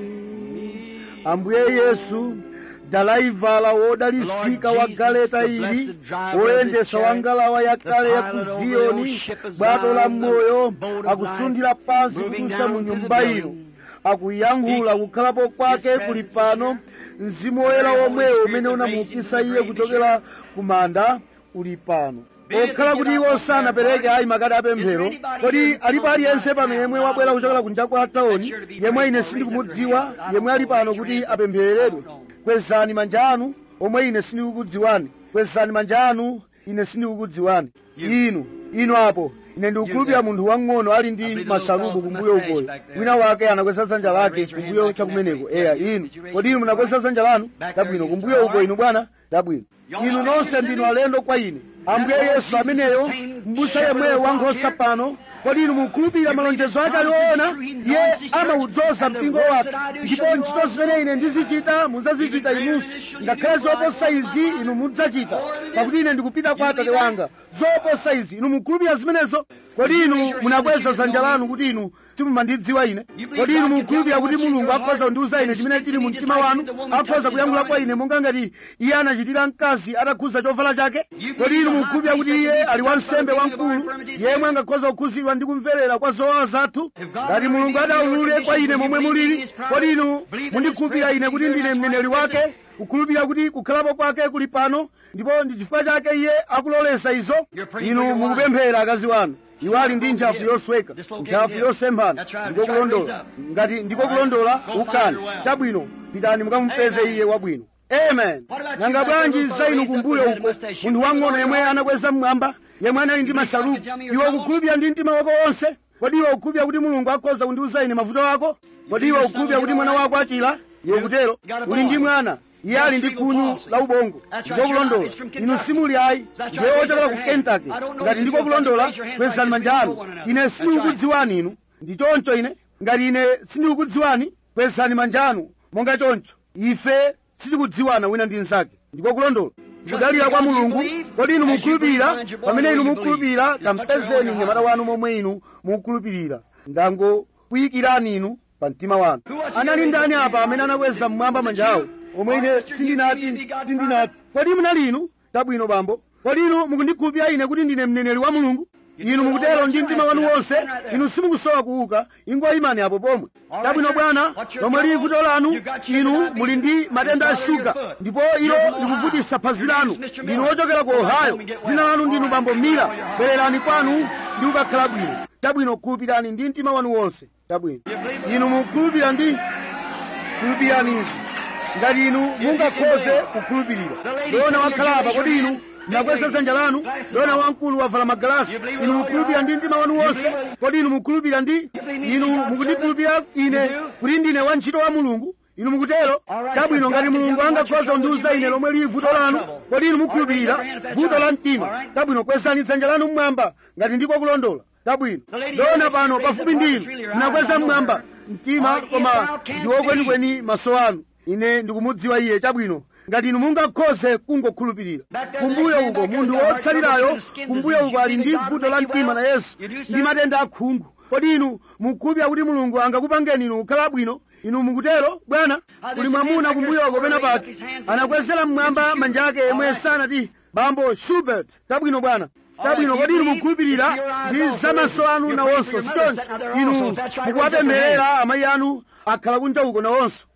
ambuye yesu dalaivala wodalisika wa galeta ili woyendesa wa ngalawa yakale ya ku ziyoni bwato la moyo akusundira pansi kutusa mu nyumba ino akuyankhula kukhalapo kwake kuli pano mzimu woyera womwewo umene unamuukisa iye kuchokera ku manda uli pano okhala kuti iwo sanapereke ayi makadi apemphero kodi alipo aliyense pano yemwe wabwera kuchokera kunja kwa taoni yemwe ine sindikumudziwa yemwe ali pano kuti apemphereredwe kwezani manja anu omwe ine sindikukudziwani kwezani manja anu ine sindikukudziwani inu inu apo ine ndikukhulupirira munthu wang'ono ali ndi masalubu kumbuyo ukoyo wina wake anakweza dzanja lake kumbuyo chakumeneko eya inu kodi inu munakweza dzanja lanu dabwino kumbuyo uko inu bwana dabwino inu nonse ndinu alendo kwa ine ambuye yesu ameneyo mbusa yemweyo wankhosa pano kodi inu mukhulupirira malonjezo ake aliona iye amawudzoza mpingo wake ndipo ntchito zimene ine ndizichita mudzazichita inunso ngakhale zoposa izi inu mudzachita pakuti ine ndikupita kwa atate wanga zoposa izi inu mukhulupirira zimenezo kodi inu munakweza dzanja lanu kuti inu simumandidziwa ine kodi inu mukhulupirira kuti mulungu akhoza kundiuza ine chimene chili mu mtima wanu akhoza kuyankhula kwa ine monga ngati iye anachitira mkazi atakhuza chovala chake kodi inu mukhulupirira kuti iye ali wansembe wamkulu yemwe angakhoza kukhuzidwa ndi kumverera kwa zowawa zathu ngati mulungu adaulule kwa ine momwe mulili kodi inu mundikhulupirira ine kuti ndine mneneri wake kukhulupirira kuti kukhalapo kwake kuli pano ndipo ndi chifukwa chake iye akuloleza izo inu mukupemphera akazi wanu iwo ali ndi ntchafu yosweka ntchafu yosemphana ndiko kulondola ngati ndiko kulondola ukani chabwino pitani mukamupeze iye wabwino amen nanga bwanji za inu kumbuyo uko munthu wang'ono yemwe anakweza mmwamba yemwe anali ndi masalubu iwe ukukhulupirira ndi mtima wako wonse kodi iwe ukukhulupirira kuti mulungu akhoza kundiuza ine mavuto ako kodi iwe ukukhulupirira kuti mwana wako achira iwe kutero uli ndi mwana iye ali ndi khunyu la ubongo ndiko kulondola inu simuli ayi ndiye wochokera ku kentucky ngati ndiko kulondola kwezani manja anu ine sindikukudziwani inu ndi choncho ine ngati ine sindikukudziwani kwezani manja anu monga choncho ife sitikudziwana wina ndi mnzake ndiko kulondola kudalira kwa mulungu kodi inu mukhulupirira pamene inu mukhulupirira kampezeni mnyamata wanu momwe inu mukhulupirira ndangokuyikirani inu pa mtima wanu anali ndani apa amene anakweza mmwamba manja awo omwe ine sindinati sindinati kodi munali inu tabwino bambo kodi inu mukundikhulupirira ine kuti ndine mneneri wa mulungu inu mukutero ndi mtima wanu wonse inu simukusowa kuuka ingoyimani apo pomwe tabwino bwana lomwe lili vuto lanu inu muli ndi matenda a shuga ndipo ilo likuvutisa phazi lanu ndinu wochokera ku ohio dzina lanu ndinu bambo mira bwererani kwanu ndi kukakhala bwino tabwino khulupirani ndi mtima wanu wonse tabwino inu mukhulupirira ndi khulupiranizo ngati inu mungakhoze kukhulupirira dona wakhala apa kodi inu munakweza dzanja lanu dona wamkulu wavala magalasi inu mukhulupirira ndi mtima wanu wonse kodi inu mukhulupirira ndi inu mukundikhulupirira ine kuti ndine wantchito wa mulungu inu mukutero tabwino ngati mulungu angakhoza kundiuza ine lomwe lili vuto lanu kodi inu mukhulupirira vuto la mtima tabwino kwezani dzanja lanu mmwamba ngati ndiko kulondola tabwino dona pano pafupi ndi inu munakweza mmwamba mtima koma ndiwo kwenikweni maso anu ine ndikumudziwa iye chabwino ngati inu mungakhoze kungokhulupirira kumbuyo uko munthu wotsalirayo kumbuyo uko ali ndi vuto la mtima na yesu ndi matenda akhungu kodi inu mukhulupirira kuti mulungu angakupangeni inu kukhala bwino inu mukutero bwana kuli mwamuna kumbuyoko pena pake anakwezera mmwamba manja ake yemwe sanati bambo shubert tabwino bwana tabwino kodi inu mukhulupirira ndi zamaso anu nawonso sichoncho inu mukuwapempherera amayi anu akhala kunja uko nawonso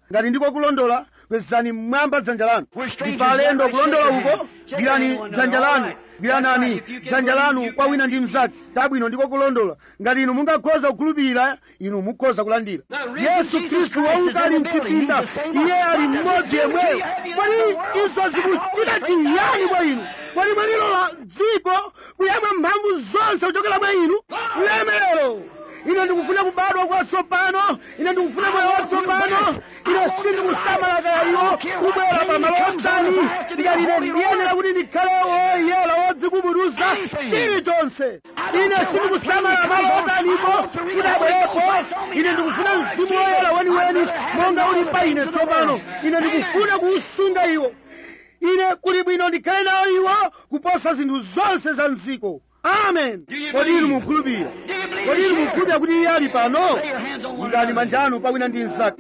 ngati ndiko kulondola kwezani mmwamba dzanja lanu ndife alendo kulondola uko gwirani dzanja lanu gwiranani dzanja lanu kwa wina ndi mnzake tabwino ndiko kulondola ngati inu mungakhoza kukhulupirira inu mukhoza kulandira yesu khristu wauka ali mchipinda iye ali mmodzi yemweyo kodi izo zikuchita chiyani mwa inu kodi mwalilola dziko kuyamwa mphamvu zonse kuchokera mwa inu ulemerero ine ndikufuna kubadwa kwatsopano ine ndikufuna moyo watsopano ine sindikusamala kaya iwo kubwera pamalo otani ngati ine ndiyenera kuti ndikhale woyera wodzikubudusa chilichonse ine sindikusamala malo otanipo kuti abwerepo ine ndikufuna mzimu woyera weniweni monga uli pa ine tsopano ine ndikufuna kuusunga iwo ine kuli bwino ndikhale nawo iwo kuposa zinthu zonse za mdziko amen kodi inu mukhulupirira kodi inu mukhulupirira kuti iye ali pano ikani manja anu pawina ndi mnzake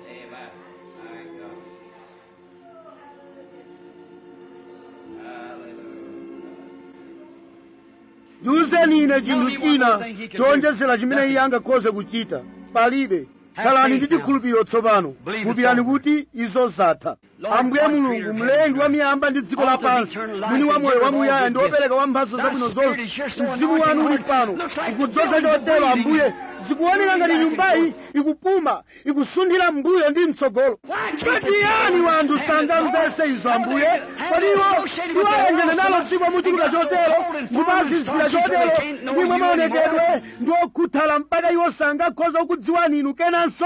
ndiwuzeni ine chinthu china chowonjezera chimene iye angakhoze kuchita palibe khalani ndi chikhulupiriro tsopano khulupirani kuti izo zatha ambuye mulungu mlengi wa miyamba ndi dziko lapansi mwini wa moyo wamuyaya ndi wopereka wa mphatso zabwino zonse mzimu wanu uli pano ukudzoza chotero ambuye zikuoneka ngati nyumbayi ikupuma ikusunthira mbuyo ndi mtsogolo patiyani wanthu sangamvese izo ambuye kodi iwo iwo ayenjene nalo dziko muchuluka chotero ndimazizira chotero ndimwe maonekedwe ndi okhuthala mpaka iwo sangakhoza kukudziwani inu kenanso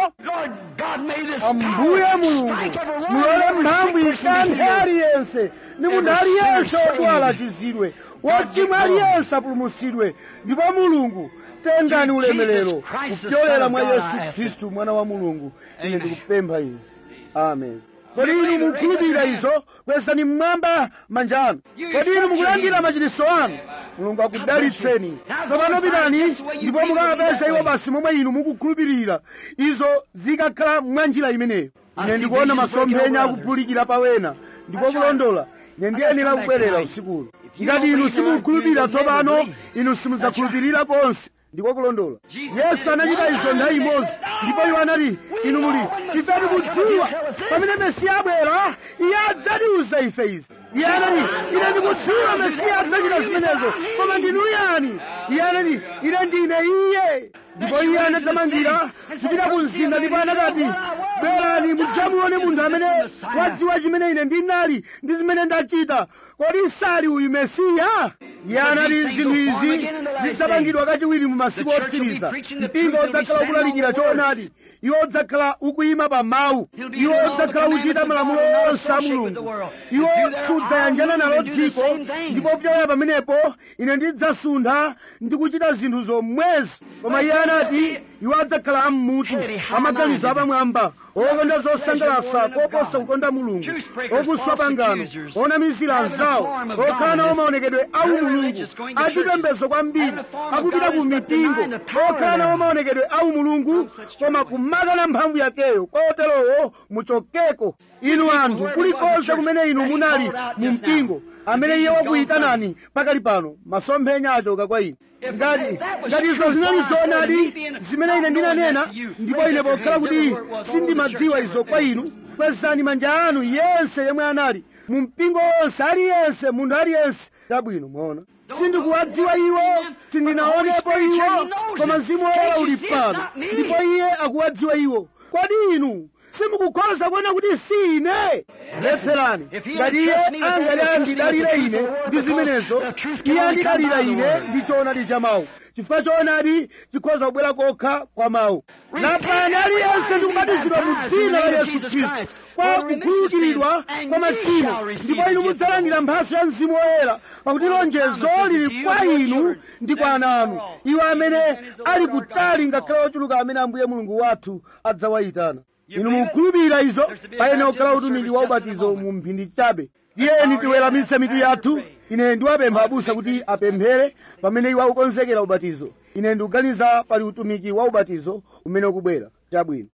ambuye mulungu mulole mphamvu ikanthe aliyense ndi munthu aliyense odwala achizidwe wochimwa aliyense apulumutsidwe ndipo mulungu tengani ulemerero kupyolera mwa yesu khristu mwana wa mulungu ine ndikupempha izi amen kodi inu mukhulupirira izo kwezani mmwamba manja anu kodi inu mukulandira machiritso anu mulungu akudalitseni tsopano pitani ndipo mukakapeza iwo basi momwe inu mukukhulupirira izo zikakhala mwanjira imeneyo ine ndikuona masomphenya akuphulikira pawena ndipo kulondola ine ndiyenera kubwerera usikulo ngati inu simukhulupirira tsopano inu simudzakhulupirira konse ndiko kulondola yesu anachita izo nthawi imodzi ndipo iwo anati inu muli ife tikudziwa pamene mesiya abwera iye adzatiuza ife izi iye anati ine ndikudziwa mesiya adzachita zimenezo koma ndinu yani iye anati ine ndine iye ndipo iye anadzamangira kupita ku mzinda ndipo anakati bwerani mudzamuone munthu amene wadziwa chimene ine ndinali ndi zimene ndachita kodi sali uyu mesiya iye anati zinthu izi zidzapangidwa kachiwiri mu masiku otsiriza mpingo udzakhala ukulalikira choonadi iwo udzakhala ukuyima pa mawu iwo udzakhala uchita malamulo onse a mulungu iwo sudzayanjana nalo dziko ndipo kupyola pamenepo ine ndidzasuntha ndi kuchita zinthu zomwezi koma iye anati iwo adzakhala ammutu amaganizo apamwamba okonda zosangalatsa koposa kukonda mulungu okuswa pangano onamizira anzawo okhala nawo maonekedwe awu mulungu achipembedzo kwambiri akupita ku mipingo okhala nawo maonekedwe awu mulungu koma kumakana mphamvu yakeyo koterowo muchokeko inu anthu kulikonse kumene inu munali mu mpingo amene iye wakuyitanani pakali pano masomphenya achoka kwa inu ngati ngati izo zinali zoonadi zimene ine ndinanena ndipo ine pokhala kuti sindimadziwa izo kwa inu kwezani manja anu yense yemwe anali mu mpingo wonse aliyense munthu aliyense chabwino mwaona sindikuwadziwa iwo sindinaonepo iwo koma mzimu woyera uli pano ndipo iye akuwadziwa iwo kodi inu simukukhoza kuona kuti si ine letserani ngati iye angati andidalire ine ndi zimenezo iye andidalira ine ndi choonadi cha mawu chifukwa choonadi chikhoza kubwera kokha kwa mawu lapani aliyense ndikubatizidwa mu dzina la yesu khristu kwa kukhululukidwa kwa machimo ndipo inu mudzalandira mphatso ya mzimu woyera pakuti lonjezo lili kwa inu ndi kwa ana anu iwo amene ali kutali ngakhale ochuluka amene ambuye mulungu wathu adzawayitana inu mukhulupirira izo payenera kukhala utumiki wa ubatizo mu mphindi chabe tiyeni tiweramitse mitu yathu ine ndiwapempha abusa kuti apemphere pamene iwo akukonzekera ubatizo ine ndikuganiza pali utumiki wa ubatizo umene ukubwera chabwino